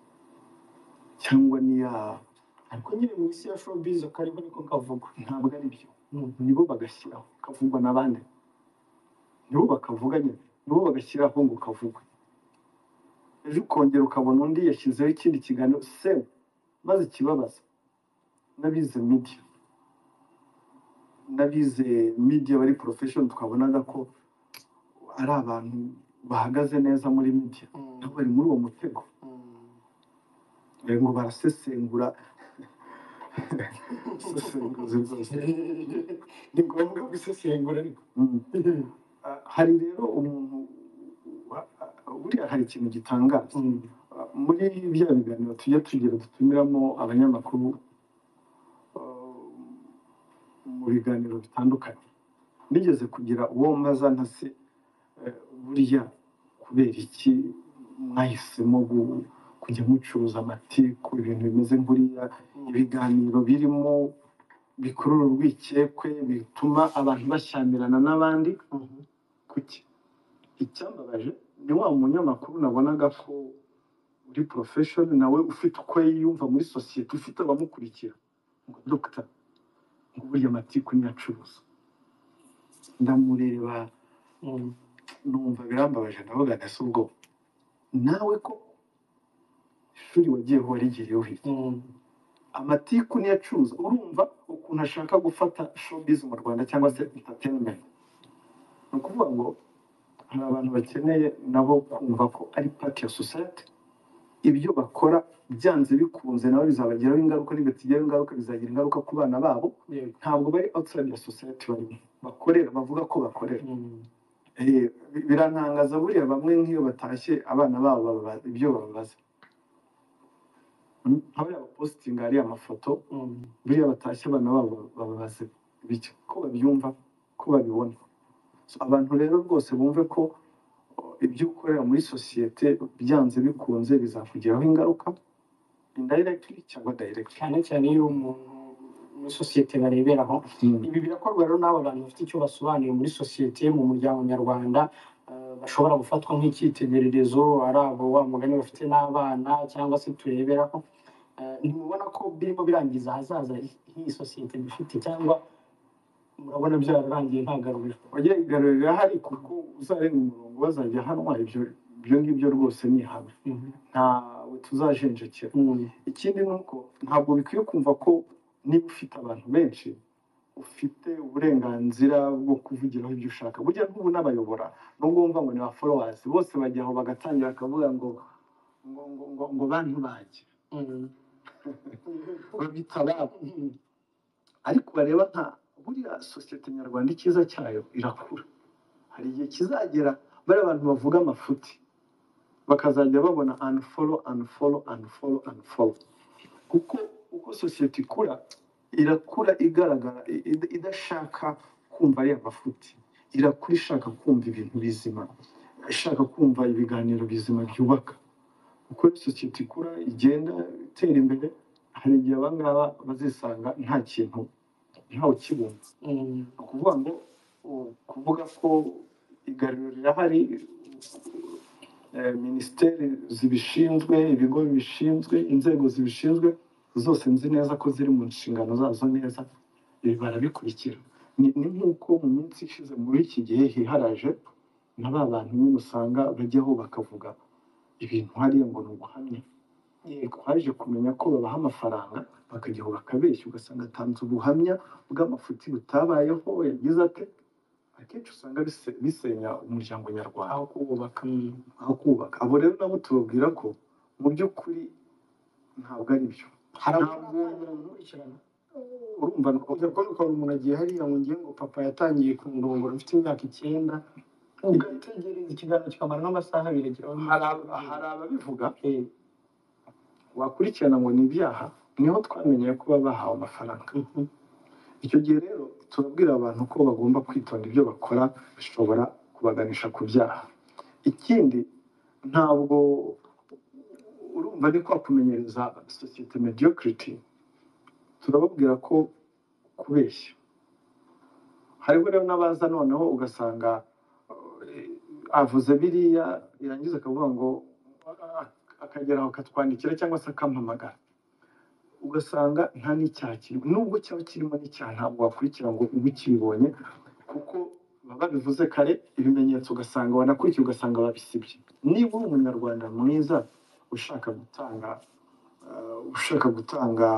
cyangwa niya ariko nyine mu isi ya showbiz kariho niko kavugwa ntabwo ari byo nibo bagashyiraho kavugwa n'abandi nibo bakavuga nyine nibo bagashyiraho ngo kavugwe ejo ukongera ukabona undi yashyizeho ikindi kiganiro sewe maze ikibabaza n'abize media n'abize media bari profession twabonaga ko ari abantu bahagaze neza muri media nabo bari muri uwo mutego bari ngo barasesengura sesenguzi rwose ni ngombwa gusesengura ariko Mm. Ah, hari rero umuntu wa- ah, buriya hari ikintu gitangaza Ah, muri bya biganiro tujya tugira dutumiramo abanyamakuru ah, mu biganiro bitandukanye nigeze kugira uwo mbaza nka se eh, buriya kubera iki mwahisemo gu- kujya mucuruza amati ku bintu bimeze nk'uriya ibiganiro birimo bikurura urwikekwe bituma abantu bashyamirana n'abandi kuki icyambabaje ni wa munyamakuru nabonaga ko uri porofeshoni nawe ufite uko yiyumva muri sosiyete ufite abamukurikira ngo dogita ngo buriya amatiku niyo acuruza ndamureba Mm. numva birambabaje ndavuga ntese ubwo nawe ko ishuri wagiye warigiriyeho hirya Mm. amatiku niyo acuruza urumva ukuntu ashaka gufata showbiz mu rwanda cyangwa se entertainment ni ukuvuga ngo hari abantu bakeneye nabo kumva ko ari part ya society ibyo bakora byanze bikunze nabo bizabagiraho ingaruka nibatigeho ingaruka bizagira ingaruka ku bana babo Yego. ntabwo bari outside ya society barimo bakorera bavuga ko bakorera Mm. Eh, bi- birantangaza buriya bamwe nk'iyo batashye abana babo bababa- ibyo bababaza Mm, nka bariya bapositinga hariya amafoto Mm. buriya batashye abana babo bababaze bityo ko babyumva ko babibona So, abantu rero rwose bumve ko ibyo ukorera muri sosiyete byanze bikunze bizakugiraho ingaruka indirectly cyangwa directly cyane cyane iyo umuntu muri sosiyete bareberaho ibi birakorwa rero n'abo bantu bafite icyo basobanuye muri sosiyete mu muryango nyarwanda eh, bashobora gufatwa nk'icyitegererezo ari abo wa mugani bafite n'abana cyangwa se tureberaho Eh, ntimubona ko birimo birangiza ahazaza h'iyi sosiyete dufite cyangwa murabona byararangiye ntagaruriro ujye igaruriro irahari kuko uzarenga umurongo bazajya hanwa ibyo ibyo ngibyo rwose ni ihame ntawe tuzajenjekera Mm. ikindi ni uko ntabwo bikwiye kumva ko niba ufite abantu benshi ufite uburenganzira bwo kuvugiraho ibyo ushaka burya n'ubu n'abayobora nubwo wumva ngo ni ba followers bose bajya aho bagatangira bakavuga ngo ngo ngo ngo, ngo bantu banjye Mm. babita ababo ariko bareba nka buriya sosiyete nyarwanda icyiza cyayo irakura hari igihe kizagera bariya abantu bavuga amafuti bakazajya babona unfollow unfollow unfollow unfollow kuko uko sosiyete ikura irakura igaragara i- i- idashaka kumva ariya mafuti irakura ishaka kumva ibintu bizima ishaka kumva ibiganiro bizima byubaka uko rero sosiyete ikura igenda itera imbere hari igihe abangaba bazisanga nta kintu ntawe ukibumva Mm. ni ukuvuga ngo u- kuvuga ko igaruriro rirahari eh, minisiteri zibishinzwe ibigo bibishinzwe inzego zibishinzwe zose nzi neza ko ziri mu nshingano zazo neza ibi barabikurikira ni ni nk'uko mu minsi ishize muri iki gihe hiharaje na ba bantu nyine usanga bajyaho bakavuga ibintu hariya ngo ni uguhamya Yego. twaje kumenya ko babaha amafaranga bakajyaho bakabeshya ugasanga atanze ubuhamya bw'amafuti butabayeho yagize ate akenshi usanga bise- bisenya umuryango nyarwanda aho kubaka Mm. aho kubaka abo rero nabo tubabwira ko mu by'ukuri ntabwo ari byo hari ntabwo abatangira gukurikirana urumva ni ujya kubona ukabona umuntu agiye hariya ngo ngiye ngo papa yatangiye kundongora mfite imyaka icyenda ugategereza ikiganiro kikamara nk'amasaha abiri agira aho hari ab- hari ababivuga wakurikirana ngo ni ibyaha niho twamenye ko baba bahawe amafaranga icyo gihe rero turabwira abantu ko bagomba kwitonda ibyo bakora bishobora kubaganisha ku byaha ikindi ntabwo urumva ari kwa kumenyereza sosiyete mediocrity turababwira ko kubeshya hariho rero n'abaza noneho ugasanga eh, avuze biriya yarangiza akavuga ngo ah, akagera aho akatwandikira cyangwa se akampamagara ugasanga nta n'icyaha kirimo nubwo cyaba kirimo n'icyaha ntabwo wakurikira ngo ube ukibonye kuko baba babivuze kare ibimenyetso ugasanga wanakurikiye ugasanga babisibye niba uri umunyarwanda mwiza ushaka gutanga eh, ushaka gutanga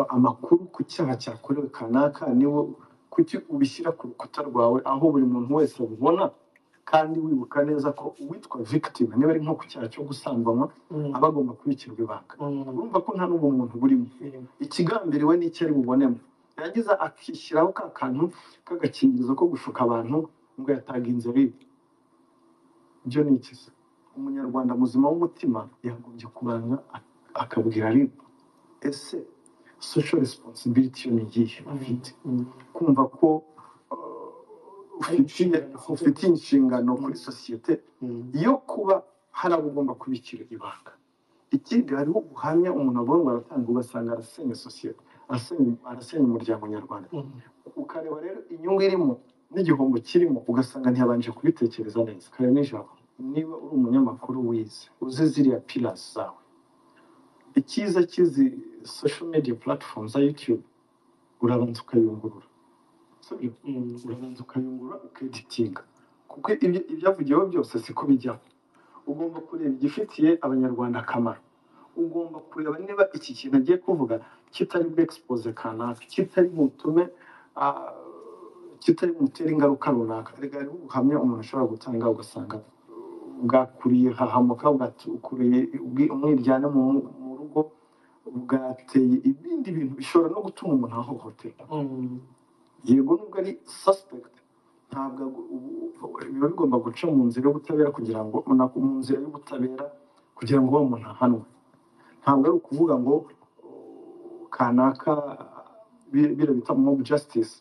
amakuru ku cyaha cyakorewe kanaka niwo kuki ubishyira ku rukuta rwawe aho buri muntu wese abibona kandi wibuka neza ko uwitwa victim niba ari nko ku cyaha cyo gusambanywa Mm, aba agomba kubikirwa ibanga mm, urumva ko nta n'ubwo muntu burimo mm, ikigambiriwe n'icyo ari bubonemo yarangiza akishyiraho ka kantu k'agakingirizo ko gushuka abantu ngo yatanga inzobere ibyo ni iki se umunyarwanda muzima w'umutima yagombye kubanza ak- akabwira ribu ese social responsibility yo ni iyihe mm, ufite mm. kumva ko uh, Ari ufitiye inshingano ufite. ufite inshingano kuri Mm, sosiyete mm, yo kuba hari abo ugomba kubikira ibanga ikindi hariho ubuhamya umuntu agomba aratanga ugasanga arasenya sosiyete arasenya arasenya umuryango nyarwanda mm. ukareba rero inyungu irimo n'igihombo kirimo ugasanga ntiyabanje kubitekereza neza kare nijoro niba uri umunyamakuru wize uzi ziriya pilasi zawe icyiza cy'izi social media platform za youtube urabanza ukayungurura sibyo urabanza ukayungurura ukeditinga kuko ibyo- ibyavugiweho byose siko bijyaho ugomba kureba igifitiye abanyarwanda akamaro ugomba kureba niba iki kintu agiye kuvuga kitari bwexpose kanaka kitari butume ah, kitari butere ingaruka runaka reka hariho ubuhamya umuntu ashobora gutanga ugasanga bwakuriye hahamuka bwakuriye umwiryane mu mu rugo bwateye ibindi bintu bishobora no gutuma umuntu ahohoterwa Mm, yego nubwo ari suspect ntabwo ago- ubu- ubu- biba bigomba guca mu nzira y'ubutabera kugira ngo na- mu nzira y'ubutabera kugira ngo uwo muntu ahanwe ntabwo ari ukuvuga ngo uh, kanaka bi- biriya bita mob justice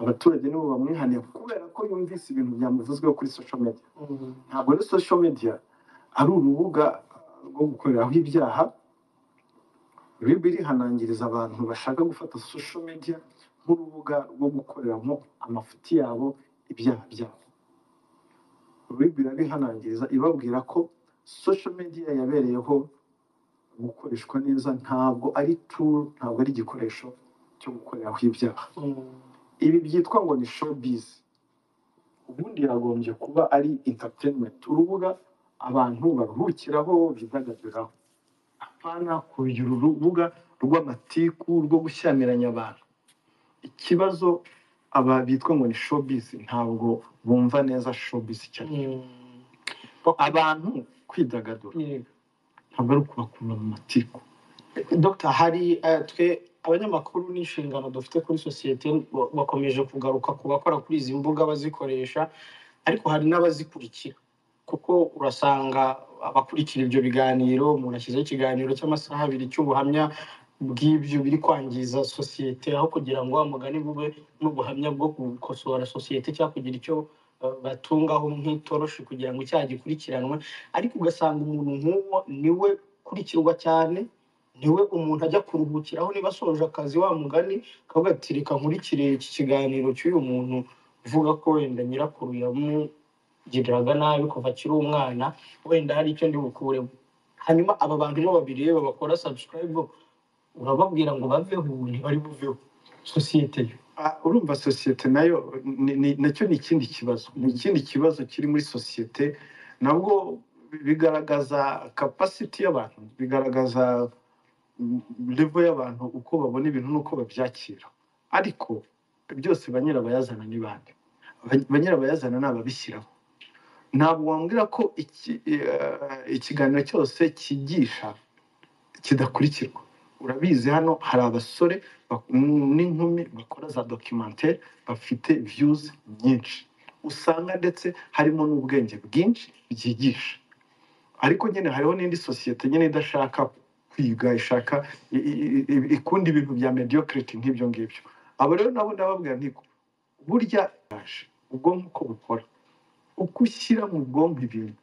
abaturage nibo bamwihaniye kubera ko yumvise ibintu byamuvuzweho kuri social media mm, ntabwo ari social media ari urubuga uh, rwo gukoreraho ibyaha biba irihanangiriza abantu bashaka gufata social media nk'urubuga rwo gukoreramo amafuti yabo ibyaha byabo biba irabihanangiriza ibabwira ko social media yabereyeho gukoreshwa neza ntabwo ari tool ntabwo ari igikoresho cyo gukoreraho ibyaha mm. ibi byitwa ngo ni showbiz ubundi yagombye kuba ari entertainment urubuga abantu baruhukiraho bidagaduraho apana kugira urubuga rw'amatiku rwo gushyamiranya abantu ikibazo aba bitwa ngo ni showbiz ntabwo bumva neza showbiz cyane Mm. abantu kwidagadura Yeah. ntabwo ari ukubakura mu matiku Dr hari eh, twe abanyamakuru n'inshingano dufite kuri sosiyete ba- bakomeje kugaruka ku bakora kuri izi mbuga bazikoresha ariko hari n'abazikurikira kuko urasanga abakurikira ibyo biganiro umuntu ashyizeho ikiganiro cy'amasaha abiri cy'ubuhamya bw'ibyo biri kwangiza sosiyete aho kugira ngo wa mugani bube n'ubuhamya bwo gukosora sosiyete cyangwa kugira icyo eh, batungaho nk'itoroshi kugira ngo icyaha gikurikiranwe ariko ugasanga umuntu nk'uwo niwe ukurikirwa cyane niwe umuntu ajya kuruhukiraho niba asoje akazi wa mugani akavuga ati reka nkurikire iki kiganiro cy'uyu muntu uvuga ko wenda nyirakuru yamugiriraga nabi kuva akiri umwana wenda hari icyo ndi bukuremo hanyuma aba bantu bo babiri iyo babakora subscribe urababwira ngo baveho ubu ntibari buveho sosiyete yo Ah, urumva sosiyete nayo ni- ni- nacyo ni ikindi kibazo ni ikindi kibazo kiri muri sosiyete nabwo bigaragaza capacity y'abantu bigaragaza levo y'abantu uko babona ibintu n'uko babyakira ariko byose ba nyirabayazana ni bande Ba- ba nyirabayazana ni ababishyiraho ntabwo wambwira ko iki, eh, ikiganiro cyose cyigisha kidakurikirwa urabizi hano hari abasore bak- n'inkumi bakora za documentary bafite views nyinshi usanga ndetse harimo n'ubwenge bwinshi byigisha ariko nyine hariho n'indi sosiyete nyine idashaka kwiga ishaka i- i- i- ikunda ibintu bya mediocrity nk'ibyo ngibyo abo rero nabo ndababwira nti burya ubwonko uko bukora uko ushyira mu bwonko ibintu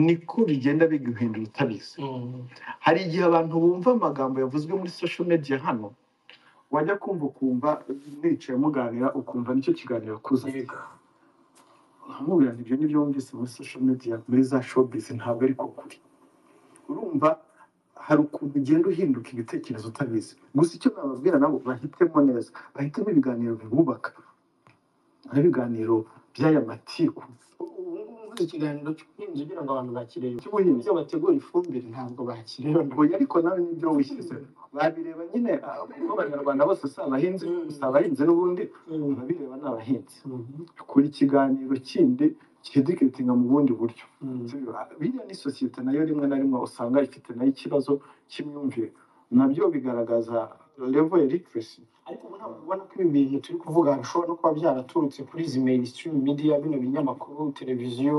niko bigenda biguhindura utabizi Mm. hari igihe abantu bumva amagambo yavuzwe muri social media hano wajya kumva ukumva mwicaye muganira ukumva nicyo kiganiro kuza nkamubwira nti ibyo nibyo wumvise muri social media muri za showbiz ntabwo ari ko kuri urumva hari ukuntu ugenda uhinduka ibitekerezo utabizi gusa icyo nababwira nabo bahitemo neza bahitemo ibiganiro bibubaka n'ibiganiro by'aya matiku ubundi ikiganiro cy'ubuhinzi ugira ngo abantu bakirebe cy'ubuhinzi ibyo bategura ifumbire ntabwo bakireba oya ariko nawe nibyo wishyizemo babireba nyine ah, kuko abanyarwanda bose si abahinzi Mm. si abahinzi n'ubundi Mm. babireba ni abahinzi Mhm. kora ikiganiro kindi kiduketinga mu bundi buryo Mm. biriya ni sosiyete nayo rimwe na rimwe usanga ifite nayo ikibazo cy'imyumvire nabyo bigaragaza level ya literacy ariko ubu ntabwo ubona ko ibi bintu turi kuvuga bishobora no kuba byaraturutse kuri izi mainstream media bino binyamakuru televiziyo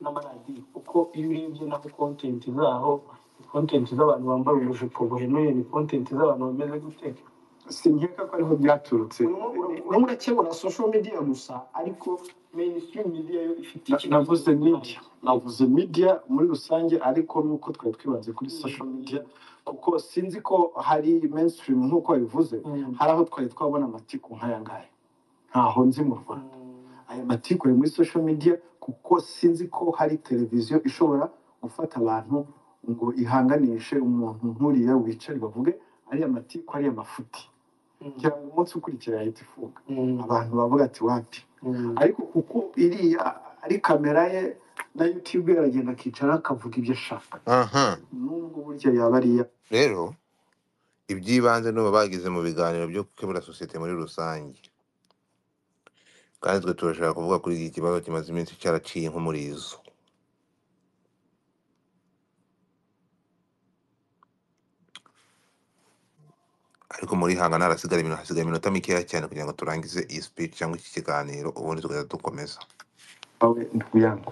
n'amaradiyo kuko iyo urebye naho content zaho ni content z'abantu bambaye ubujipo buhenuye ni content z'abantu bameze gute sinkeka ko ariho byaturutse urimo urakebura social media gusa ariko mainstream media yo ifite Na- ikibazo navuze media navuze media muri rusange ariko nuko twari twibanze kuri social media kuko sinzi ko hari mainstream nk'uko wabivuze Mm. hari aho twari twabona amatiku nk'aya ngaya ntaho nzi mu rwanda aya matiku ari muri social media kuko sinzi ko hari televiziyo ishobora gufata abantu ngo ihanganishe umuntu nk'uriya wicare bavuge ariya matiku ariya mafuti kugira ngo umunsi ukurikira yahita ifunga abantu bavuga ati wapi ariko kuko iriya ari kamera ye na yutube aragenda akicara akavuga ibyo ashaka aha nubwo burya yaba ari iya rero iby'ibanze n'ubu bagize mu biganiro byo gukemura sosiyete muri rusange kandi twe turashaka kuvuga kuri iki kibazo kimaze iminsi cyaraciye nk'umurizo ariko muri hanga narasigara ibintu hasigaye iminota mikeya cyane kugira ngo turangize iyi speech cyangwa iki kiganiro ubundi tugahita dukomeza wawe ntuyango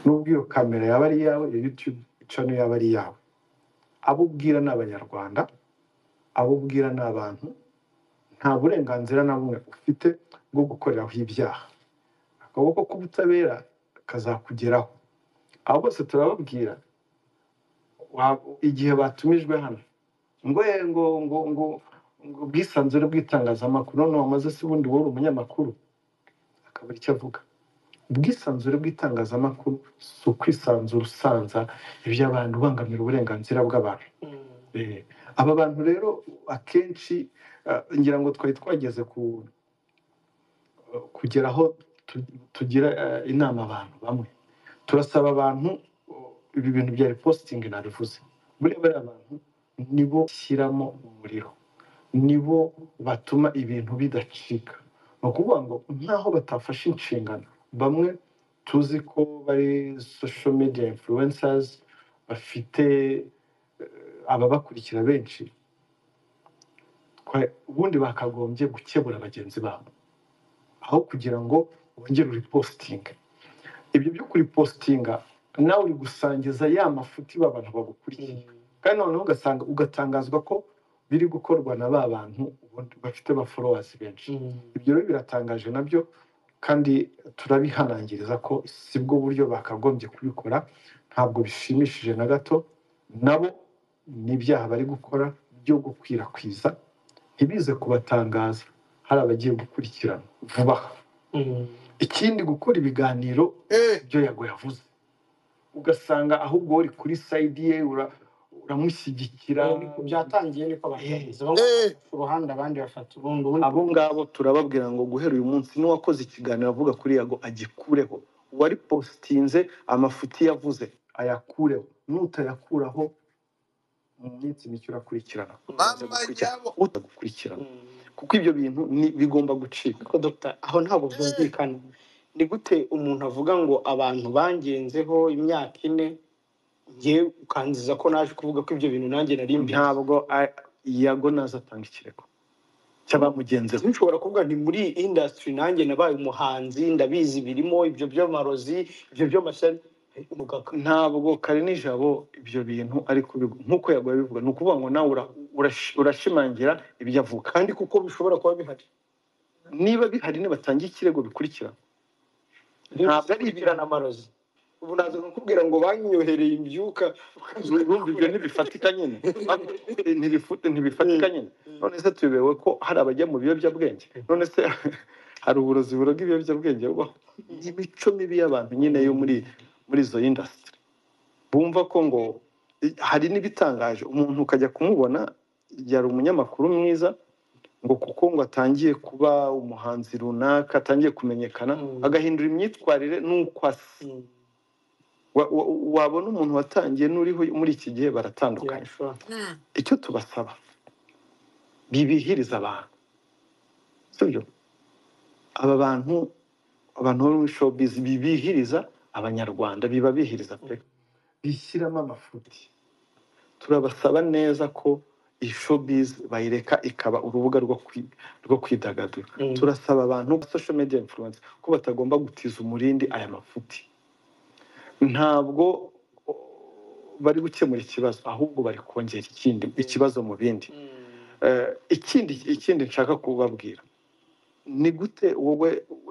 nubwo iyo kamera yaba ari iyawe iyo yutube cano yaba ari iyawe abo ubwira ni abanyarwanda abo ubwira ni abantu nta burenganzira na bumwe ufite bwo gukoreraho ibyaha akaboko k'ubutabera kazakugeraho abo bose turababwira wa- igihe batumijwe hano ngo "Eh, ngo ngo ngo ngo ubwisanzure bw'itangazamakuru none wamaze se ubundi wowe uri umunyamakuru akabura icyo avuga ubwisanzure bw'itangazamakuru si ukwisanzura usanza iby'abantu ubangamira uburenganzira bw'abantu Eh, aba bantu rero akenshi eh, ngira ngo twari twageze ku kugera aho tu- tugira eh, inama abantu bamwe turasaba abantu uh, ibi bintu bya repositingi nabivuze buriya bariya abantu nibo bashyiramo umuriro nibo batuma ibintu bidacika ni ukuvuga ngo nk'aho batafashe inshingano bamwe tuzi ko bari social media influencers bafite eh, ababakurikira benshi kwa- ubundi bakagombye gukebura bagenzi babo aho kugira ngo bongere uripositinge ibyo byo kuripositinga nawe uri gusangiza ya mafuti ba bantu bagukurikiye kandi noneho ugasanga ugatangazwa ko biri gukorwa na ba bantu ubundi bafite ba followers benshi ibyo rero biratangaje nabyo kandi turabihanangiriza ko si bwo buryo bakagombye kubikora ntabwo bishimishije na gato nabo ni ibyaha bari gukora byo gukwirakwiza ntibize kubatangaza hari abagiye gukurikirana vuba aha ikindi gukora ibiganiro Eh, ibyo yago yavuze ugasanga ahubwo uri kuri sayidi ye ura- uramushyigikira niko byatangiye niko batangiza bamwe eh. bafata uruhande abandi bafata urundi ubundi abo ngabo turababwira ngo guhera uyu munsi n'uwakoze ikiganiro avuga kuri yago agikureho uwari positinze amafuti yavuze ayakureho nutayakuraho mu minsi mike urakurikirana ubanza mama gukurikirana jabo utagukurikirana kuko ibyo bintu ni- bigomba gucika ariko dogita aho ntabwo byumvikana ni gute umuntu avuga ngo abantu bangenzeho imyaka ine ngewe ukanziza ko naje kuvuga ko ibyo bintu nanjye nari mbizi ntabwo a- yago nazatanga ikirego cy'abamugenzeho nshobora kuvuga nti muri iyi indasitiri nanjye nabaye umuhanzi ndabizi birimo ibyo by'amarozi ibyo by'amashanyarazi umugabo ntabwo kare nijabo ibyo bintu ariko nk'uko yagoye bivuga ni ukuvuga ngo nawe ura- urash- urashimangira ibyo avuga kandi kuko bishobora kuba bihari niba bihari nibatangiye ikirego bikurikira ntabwo ari inziramugozi ubu naza kukubwira ngo banyohereye imbyuka urumva ibyo ntibifatika nyine Banyohereye ntibifute ntibifatika nyine none se tuyobewe ko hari abajya mu biyobyabwenge none se hari uburozi buroga ibiyobyabwenge bubaho ni imico mibi y'abantu nyine yo muri muri izo indasitiri bumva ko ngo hari n'ibitangaje umuntu ukajya kumubona yari umunyamakuru mwiza ngo kuko ngo atangiye kuba umuhanzi runaka atangiye kumenyekana Mm. agahindura imyitwarire n'uko asa wa- wa- wabona umuntu watangiye n'uriho muri iki gihe baratandukanye yashora icyo tubasaba bibihiriza abantu sibyo aba bantu abantu bo muri showbiz bibihiriza abanyarwanda bibabihiriza pe bishyiramo amafuti turabasaba neza ko iyi showbiz bayireka ikaba urubuga rwo kwi- rwo kwidagadura Mm. turasaba abantu social media influence ko batagomba gutiza umurindi aya mafuti ntabwo o, bari gukemura ikibazo ahubwo bari kongera ikindi ikibazo mu bindi Eh, ikindi ikindi nshaka kubabwira ni gute wowe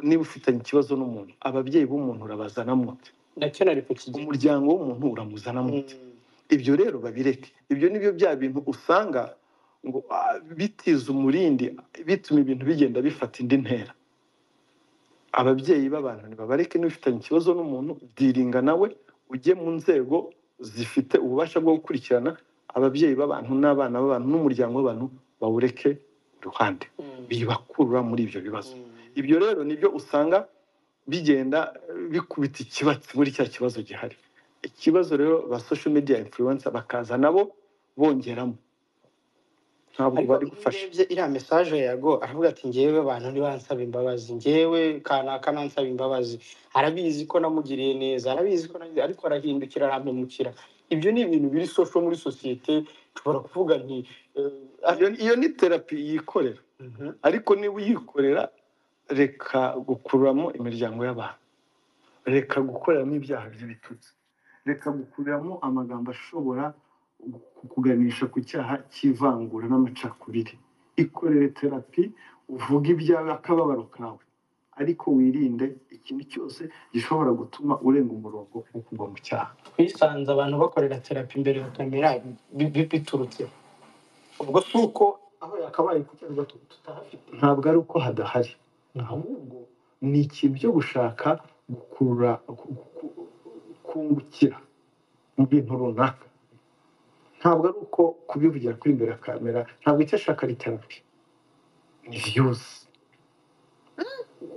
niba ufitanye ikibazo n'umuntu ababyeyi b'umuntu urabazana mute nacyo nari kukigira umuryango w'umuntu uramuzana mute Mm. ibyo rero babireke ibyo nibyo bya bintu usanga ngo ah, bitiza umurindi bituma ibintu bigenda bifata indi ntera ababyeyi b'abantu ntibabareke niba ufitanye ikibazo n'umuntu byiringa nawe ujye mu nzego zifite ububasha bwo gukurikirana ababyeyi b'abantu n'abana b'abantu n'umuryango w'abantu bawureke iruhande Mm. bibakurura muri ibyo bibazo Mm. ibyo rero nibyo usanga bigenda eh, bikubita ikibatsi muri cya kibazo gihari ikibazo rero ba social media influencer bakaza nabo bongeramo ntabwo ariko bari iyo gufasha urebye iriya mesaje ya yago aravuga ati ngewe abantu ntibansaba imbabazi ngewe kanaka nansaba imbabazi arabizi ko namugiriye neza arabizi ko nagize ariko arahindukira arampemukira ibyo ni ibintu biri sosho muri sosiyete nshobora kuvuga nti eh, iyo, iyo ni terapi yikorera Mhm. ariko niba uyikorera reka gukuramo imiryango y'abantu reka gukoreramo ibyaha by'ibitutsi reka gukuramo amagambo ashobora kukuganisha ku cyaha cy'ivangura n'amacakubiri ikorere terapi uvuge ibyawe akababaro kawe ariko wirinde ikintu cyose gishobora gutuma urenga umurongo wo kugwa mu cyaha twisanze abantu bakorera terapi imbere ya kamera bi- bi- biturutse ubwo si uko aho yakabaye kucyarwa tutahafite ntabwo ari uko hadahari ahubwo ni iki byo gushaka gukurura ku- ku- kungukira mu bintu runaka ntabwo ari uko kubivugira kuri imbere ya kamera ntabwo icyo ashaka ari terapi ni viyuzi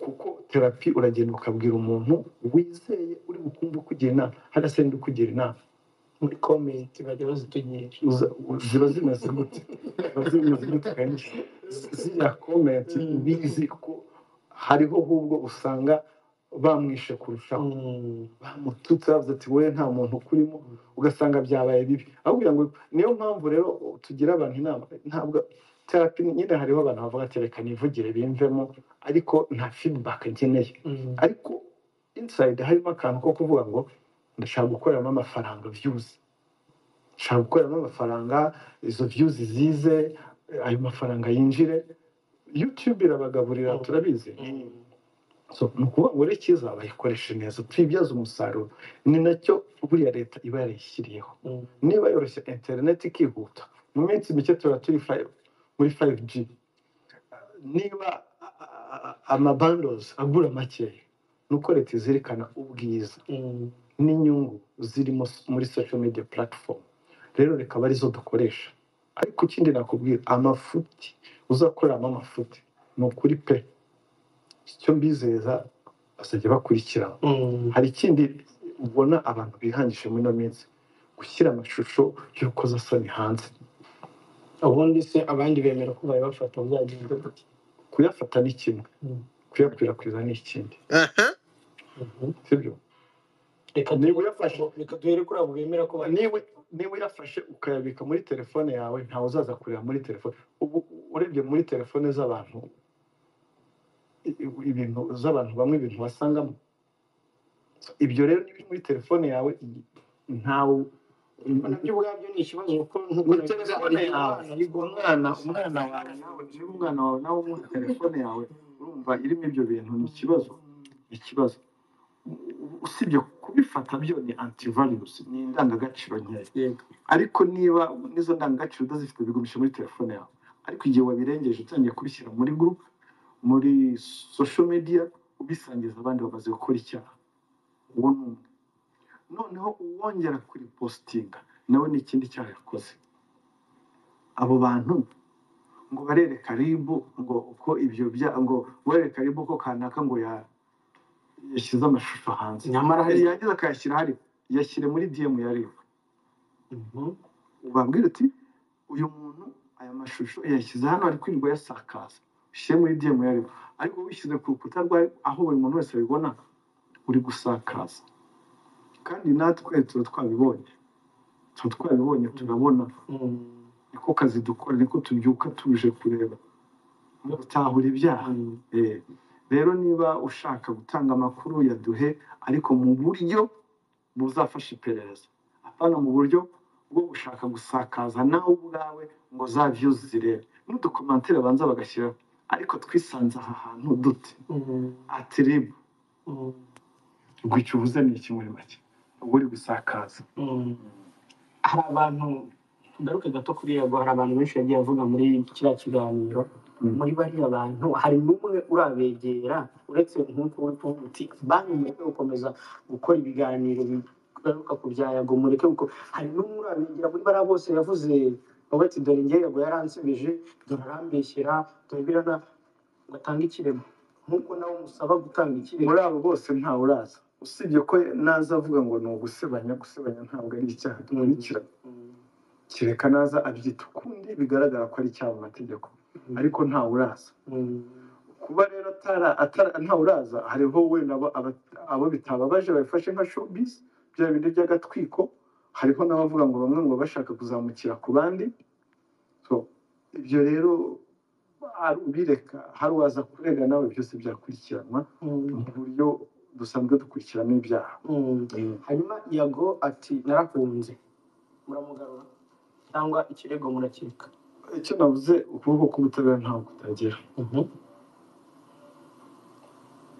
kuko terapi uragenda ukabwira umuntu wizeye uri bukumve ukugira inama hari se ndi ukugira inama muri komenti bajya bazitugira uza- u- ziba zimeze gute ziba zimeze gute kenshi ziriya komenti Mm. bizi ko hariho ahubwo usanga bamwishe kurushaho Mm. bamututse bavuze ati wowe nta muntu ukurimo ugasanga byabaye bibi ahubwo ngo niyo mpamvu rero tugira abantu inama ntabwo terapi nyine hariho abantu bavuga ati reka nivugire bimvemo ariko nta feedback nkeneye Mm. ariko inside harimo akantu ko kuvuga ngo ndashaka gukoreramo amafaranga views nshaka gukoreramo amafaranga izo views zize ayo mafaranga yinjire youtube irabagaburira Mm. turabizi Mm. so ni ukuvuga ngo rero icyiza bayikoreshe neza tuyibyaze umusaruro ni nacyo buriya leta iba yarayishyiriyeho Mm. niba yoroshya interineti ikihuta mu minsi mike tuba turi five- muri 5G niba amabandozi agura makeya ni uko leta izirikana ubwiza Mm. n'inyungu zirimo s- muri social media platform rero reka arizo dukoresha ariko ikindi nakubwira amafuti uzakoreramo amafuti ni ukuri pe icyo mbizeza bazajya bakurikirana Mm. hari ikindi ubona abantu bihangije muri ino minsi gushyira amashusho y'urukozasoni hanze ubundi se abandi bemera ko babibafata byagenze gute kuyafata ni kimwe Mm. kuyakwirakwiza ni ikindi aha Mhm. sibyo reka niba duhere kuri uyafashe abo- reka duhere kuri abo bemera ko babi- niba niba uyafashe ukayabika muri telefone yawe ntawe uzaza kureba muri telefone ubu urebye muri telefone z'abantu i- i- ibintu z'abantu bamwe ibintu wasangamo ibyo rero n'ibiri muri telefone yawe ntawe Ariko nabyo ubwabyo ni ikibazo kuko nk'uko muri nabivuze hari telefone igihe yawe abana bigo umwana umwana wawe nawe niba umwana wawe nawe umuha telefone yawe uri urumva irimo ibyo bintu ni ikibazo ni ikibazo usibye kubifata byo ni antivalues ni indangagaciro nkeya yego ariko niba n'izo ndangagaciro udazifite bigumisha muri telefone yawe ariko igihe wabirengeje utangiye kubishyira muri gurupe muri social media ubisangiza abandi bamaze gukora icyaha uwo ni umwe noneho uwongera kuripositinga nawe ni ikindi cyaha yakoze abo bantu ngo barereka ribu ngo uko ibyo bya ngo wereka ribu ko kanaka ngo ya- yashyize amashusho hanze nyamara hari yagize akayashyira hari yashyire muri diyemu ya ribu Mhm. ubabwira uti uyu muntu aya mashusho yashyize hano ari kwirirwa yasakaza ushyire muri diyemu ya ribu ariko wishyize ku rukuta rwa Ribu, aho buri muntu wese abibona uri gusakaza kandi natwe tuba twabibonye tuba twabibonye turabona Mm. niko kazi dukora niko tubyuka tuje kureba no gutahura ibyaha Mm. Eh, rero niba ushaka gutanga amakuru yaduhe ariko mu buryo buzafasha iperereza apana mu buryo bwo gushaka gusakaza nawe ubwawe ngo za views zirebe n'udukomantere banza bagashyiraho ariko twisanze aha hantu dute Mm. ati ribu Mm. ngo icyo uvuze ni iki muri make ubwo uri gusakaza Mm. hari abantu ngaruke gato kuri yego hari abantu benshi yagiye avuga muri kiriya kiganiro Mm. muri bariya bantu hari n'umwe urabegera uretse nk'uko uri kuvuga uti banki mureke gukomeza gukora ibiganiro bigaruka ku bya yago mureke kuko hari n'umwe urabegera muri bariya bose yavuze wowe ati dore njye yago yaransubije dore arambeshyera dore birana ngo atange ikirego nk'uko nawe umusaba gutanga ikirego muri abo bose ntawe uraza usibye ko naza avuga ngo ni ugusebanya gusebanya ntabwo ari icyaha dukurikira Mm. kereka naza abyita ukundi bigaragara ko ari icyaha mu mategeko ariko ntawe uraza Mm. kuba rero atara- atara- ntawe uraza hariho wenda abo aba- abo bitababaje babifashe nka showbiz bya bindi by'agatwiko hariho n'abavuga ngo bamwe ngo bashaka kuzamukira ku bandi so ibyo rero ari ubireka hari uwaza kurega nawe byose byakurikiranwa Mm. mu buryo dusanzwe dukurikirana ibyaha Mm. hanyuma yago ati narakunze muramugarura cyangwa ikirego murakireka icyo navuze ukuboko k'ubutabera ntabwo kutagera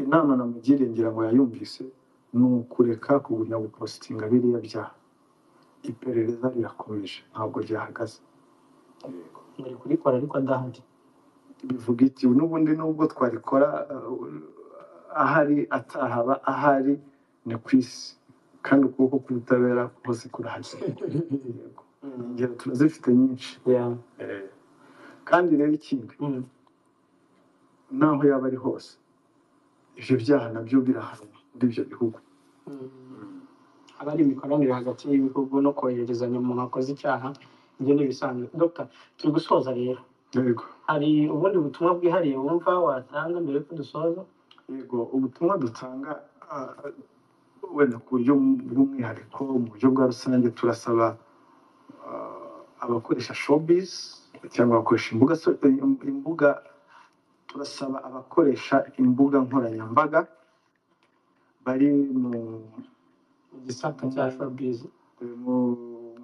inama namugiriye ngira ngo yayumvise ni ukureka kugumya gupositinga biriya byaha iperereza rirakomeje ntabwo ryahagaze muri kurikora ariko adahari bivuga iki n'ubundi nubwo twarikora uh, ahari atahaba ahari ni ku isi kandi ukuboko k'ubutabera kose kurahari Yego. ingero turazifite nyinshi Yeah. Eh, kandi rero ikindi Mm. naho yaba ari hose ibyo byaha nabyo birahanwa muri ibyo bihugu Mm. haba hari imikoranire hagati y'ibihugu no kohererezanya umuntu wakoze icyaha ibyo ni ibisanzwe dr turi gusoza rero yego hari ubundi butumwa bwihariye wumva watanga mbere yuko dusoza yego ubutumwa dutanga ah, wenda ku buryo bw'umwihariko mu buryo bwa rusange turasaba ah, abakoresha showbiz cyangwa abakoresha imbuga so- imbuga turasaba abakoresha imbuga nkoranyambaga bari mu mu gisata cya showbiz mu,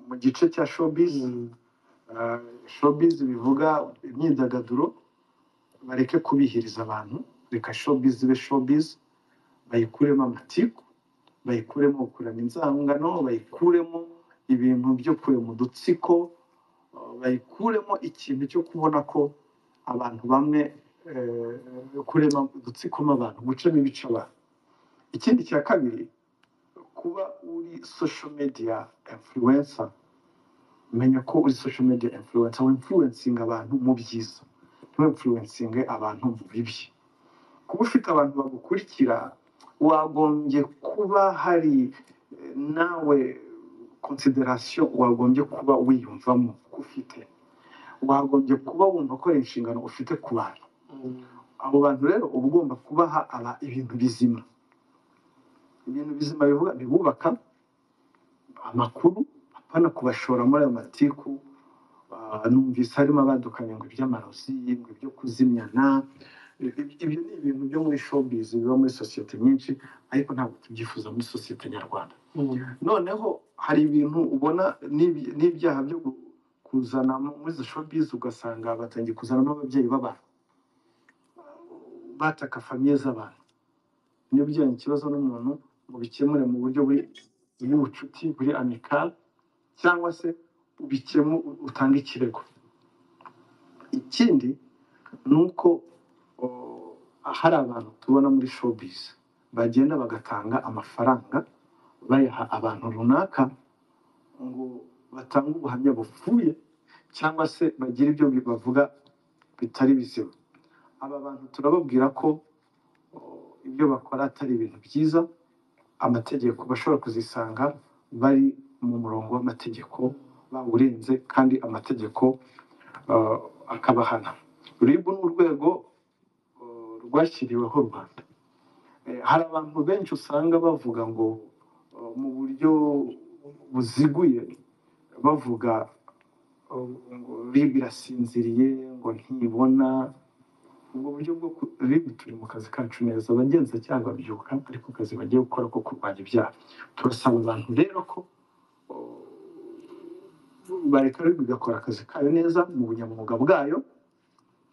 mu gice cya showbiz Mm. Ah, showbiz bivuga imyidagaduro bareke kubihiriza abantu reka showbiz ibe showbiz bayikuremo amatiku bayikuremo gukurana inzangano bayikuremo ibintu byo kurema udutsiko ah, bayikuremo ikintu cyo kubona ko abantu bamwe eh, kurema udutsikoma abantu gucamo ibice abantu ikindi cya kabiri kuba uri social media influencer menya ko uri social media influencer winfluencing abantu mu byiza ntiwinfluencing abantu mu bibi kuba ufite abantu bagukurikira wagombye kuba hari eh, nawe consideration wagombye kuba wiyumvamo ko ufite wagombye kuba wumva ko ari inshingano ufite ku bantu Mm. abo bantu rero uba ugomba kubaha aba ibintu bizima ibintu bizima bivuga bibubaka amakuru apana kubashora muri ayo matiku Ah, numvise harimo abadukanye ngo iby'amarozi ngo ibyo kuzimyana Ibi- ibyo ni ibintu byo muri showbiz biba muri sosiyete nyinshi ariko ntabwo tubyifuza muri sosiyete nyarwanda Mm. noneho hari ibintu ubona n'ibi- n'ibyaha byo gu- kuzana mu- muri izo showbiz ugasanga batangiye kuzanamo ababyeyi b'abantu bataka famiye z'abantu nibyo ni ikibazo n'umuntu ngo bikemure mu buryo buri bw'ubucuti buri amikali cyangwa se ubikemu utange ikirego ikindi ni uko o, hari abantu tubona muri showbiz bagenda bagatanga amafaranga bayaha abantu runaka ngo batange ubuhamya bupfuye cyangwa se bagire ibyo bi- bavuga bitari bizima aba bantu turababwira ko o, ibyo bakora atari ibintu byiza amategeko bashobora kuzisanga bari mu murongo w'amategeko bawurenze kandi amategeko uh, akabahana rib ni urwego uh, rwashyiriweho rwanda Eh, hari abantu benshi usanga bavuga ngo uh, mu buryo buziguye bavuga uh, ngo rib irasinziriye ngo ntibona ubwo buryo bwo ku- rib turi mu kazi kacu neza abagenzacyaha babyuka ariko akazi bagiye gukora ko kurwanya ibyaha turasaba abantu rero ko bareka rib igakora akazi kayo neza mu bunyamwuga bwayo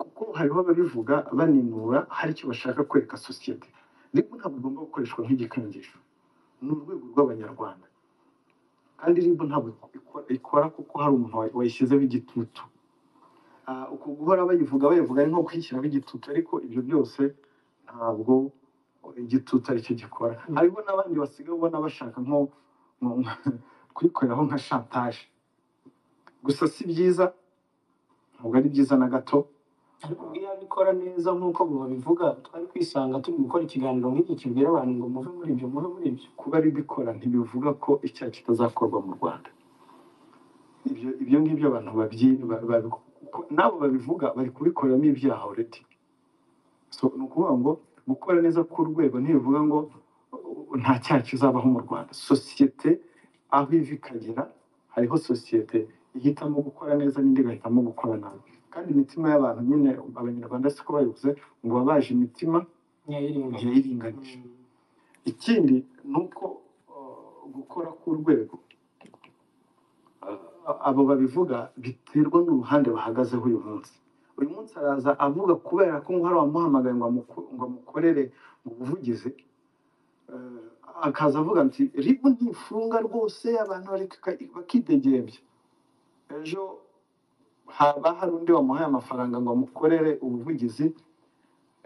kuko hariho ababivuga baninura hari icyo bashaka kwereka sosiyete rib ntabwo igomba gukoreshwa nk'igikangisho ni urwego rw'abanyarwanda kandi rib ntabwo ikora ikora kuko hari umuntu wayi- wayishyizeho igitutu Ah, uku guhora bayivuga bayivuga ari nko kwishyiraho igitutu ariko ibyo byose ntabwo igitutu aricyo gikora hariho n'abandi basigaye ubona bashaka nko nko- nko- kuyikoreraho nka shantaje gusa si byiza ntabwo ari byiza na gato ariko iyo abikora neza nk'uko babivuga twari kwisanga turi gukora ikiganiro nk'iki kibwira abantu ngo muve muri ibyo muve muri ibyo kuba ribikora ntibivuga ko icyaha kitazakorwa mu rwanda ibyo ibyo ngibyo abantu babyi ba- babi- kuko nabo babivuga bari kubikoreramo ibyaha already so ni ukuvuga ngo gukora neza k'urwego ntibivuga ngo uh, nta cyaha kizabaho mu rwanda sosiyete aho iva ikagera hariho sosiyete ihitamo gukora neza n'indi igahitamo gukora nabi kandi imitima y'abantu nyine abanyarwanda siko bayibuze ngo baba baje imitima ntiyayiringanisha ikindi ni uko uh, gukora k'urwego abo babivuga biterwa n'uruhande bahagazeho uyu munsi uyu munsi araza avuga kubera ko ngo hari uwamuhamagaye ngo amuko- ngo amukorere mu buvugizi eh, akaza avuga ati ribu ntifunga rwose abantu bareka bakidegembya ejo haba hari undi wamuhaye amafaranga ngo amukorere ubuvugizi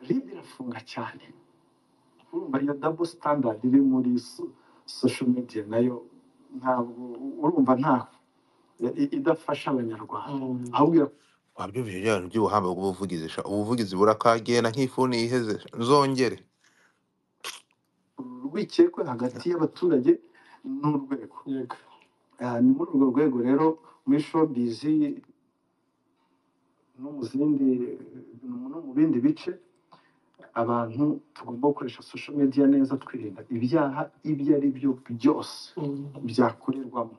ribu irafunga cyane urumva iyo dabo sitandadi iri muri so- sosho mediya nayo ntabwo urumva ntabwo i- idafasha abanyarwanda ahubwo ira- wabyo bije bya bintu by'ubuhamba bw'ubuvugizi sha ubuvugizi burakagenda nk'ifuni yiheze sha, nzongere urwikekwe hagati y'abaturage n'urwego Ah, ni muri urwo rwego rero muri showbiz no mu zindi no mu bindi bice abantu tugomba gukoresha social media neza twirinda ibyaha ibyo ari byo byose byakorerwamo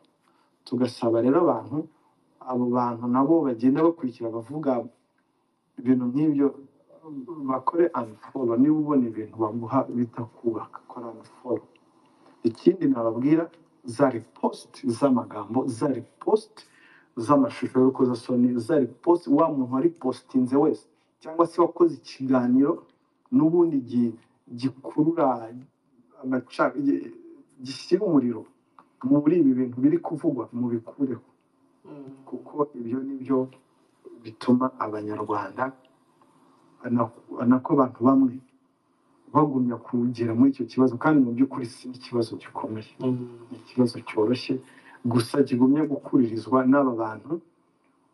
tugasaba rero abantu abo bantu nabo bagenda bakurikira bavuga ibintu nk'ibyo bakore unfollow niba ubona ibintu baguha bitakubaka kora unfollow ikindi nababwira za repost z'amagambo za repost z'amashusho y'urukozasoni za repost wa muntu waripositinze wese cyangwa se wakoze ikiganiro n'ubundi gi- gikurura amaca gi- gishyira umuriro muri ibi bintu biri kuvugwa mubikureho kuko ibyo ni byo bituma abanyarwanda ana- anako abantu bamwe bagumya kugera muri icyo kibazo kandi mu by'ukuri si ikibazo gikomeye ni ikibazo cyoroshye gusa kigumye gukuririzwa n'aba bantu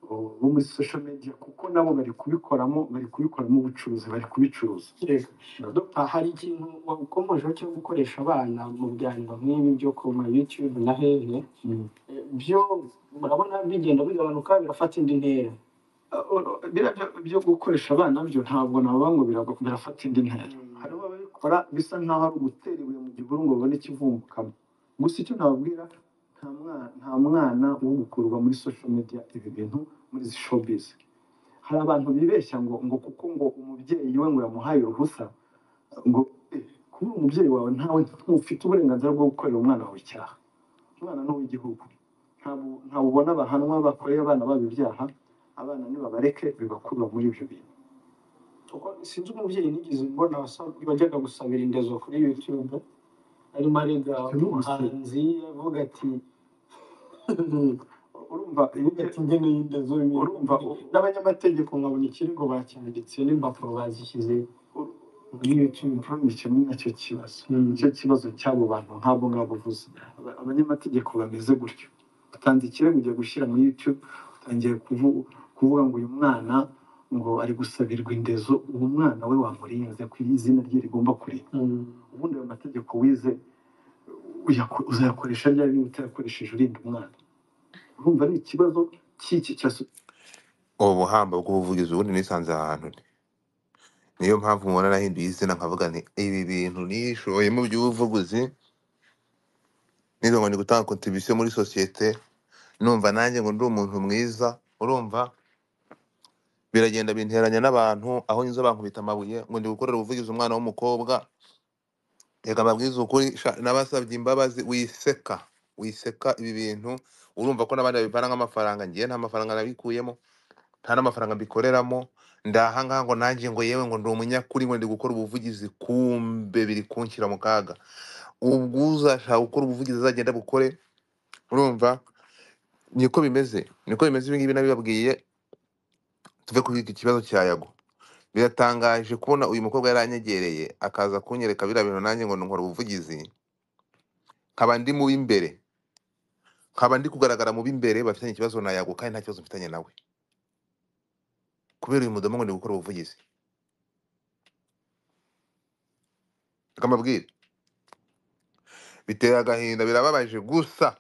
o, bo muri social media kuko nabo bari kubikoramo bari kubikoramo ubucuruzi bari kubicuruza Yego. Mm. Dr. hari ikintu wakomejeho cyo gukoresha abana mu biganiro nk'ibi byo ku ma YouTube na hehe Mm. Eh, byo murabona bigenda bigabanuka birafata indi ntera O- o- biriya byo- byo gukoresha abana byo ntabwo navuga ngo birago- birafata indi ntera Mm. hariho ababikora bisa nk'aho ari ugutera ibuye mu gihuru ngo babone ikivumbukamo gusa icyo nababwira nta mwana nta mwana wo gukurwa muri social media ibi bintu muri izi showbiz hari abantu bibeshya ngo ngo kuko ngo umubyeyi we ngo yamuhaye uruhusa ngo eh, kuba umubyeyi wawe ntawe ntufite uburenganzira bwo gukorera umwana wawe icyaha umwana ni uw'igihugu ntabwo ntabwo ubona bahanwa bakoreye abana babo ibyaha abana nibabareke bibakurura muri ibyo bintu kuko sinzi umubyeyi nigeze mbona wasa- wajyaga gusabira indezo kuri yutube arimo arega umuhanzi avuga ati urumva avuga ati ngeneye indezo urumva u- n'abanyamategeko nkabona ikirego bacyanditse n'impapuro bazishyize muri yutube kimwe nacyo kibazo nicyo kibazo cy'abo bantu nk'abo ngabo uvuze Aba- abanyamategeko bameze gutyo utanze ikirego ugiye gushyira muri youtube utangiye kuvu- kuvuga ngo uyu mwana ngo ari gusabirwa indezo uwo mwana we wamurinze ku izina rye rigomba kureba ubundi ayo mategeko wize uyako- uzayakoresha ryari niba utayakoresheje urinda umwana urumva ni ikibazo cy'iki cya so- ubu buhamba bw'ubuvugizi ubundi nisanze ahantu nti. niyo mpamvu mubona nahinduye izina nkavuga nti ibi bintu nishoyemo by'ubuvuguzi nizo ngo ni gutanga kontribisiyo muri sosiyete numva nanjye ngo ndi umuntu mwiza urumva biragenda binteranya n'abantu aho nyuze bankubita amabuye ngo ndi gukorera ubuvugizi umwana w'umukobwa reka mbabwize ukuri sha- nabasabye imbabazi wiseka wiseka ibi bintu urumva ko n'abandi babivana nk'amafaranga ngewe nta mafaranga nabikuyemo nta n'amafaranga mbikoreramo ndaha ngaha ngo nanjye ngo yewe ngo ndi umunyakuri ngo ndi gukora ubuvugizi kumbe biri kunshyira mu kaga ubwo uzashaka gukora ubuvugizi azagenda bukore urumva niko bimeze niko bimeze ibi ngibi nabibabwiye tuve kuri iki kibazo cya yago biratangaje kubona uyu mukobwa yaranyegereye akaza kunyereka biriya bintu nanjye ngo nkora ubuvugizi nkaba ndi mu b'imbere nkaba ndi kugaragara mu b'imbere bafitanye ikibazo na yago kandi nta kibazo mfitanye nawe kubera uyu mudomo ngo ndi gukora ubuvugizi reka mbabwire biteye agahinda birababaje gusa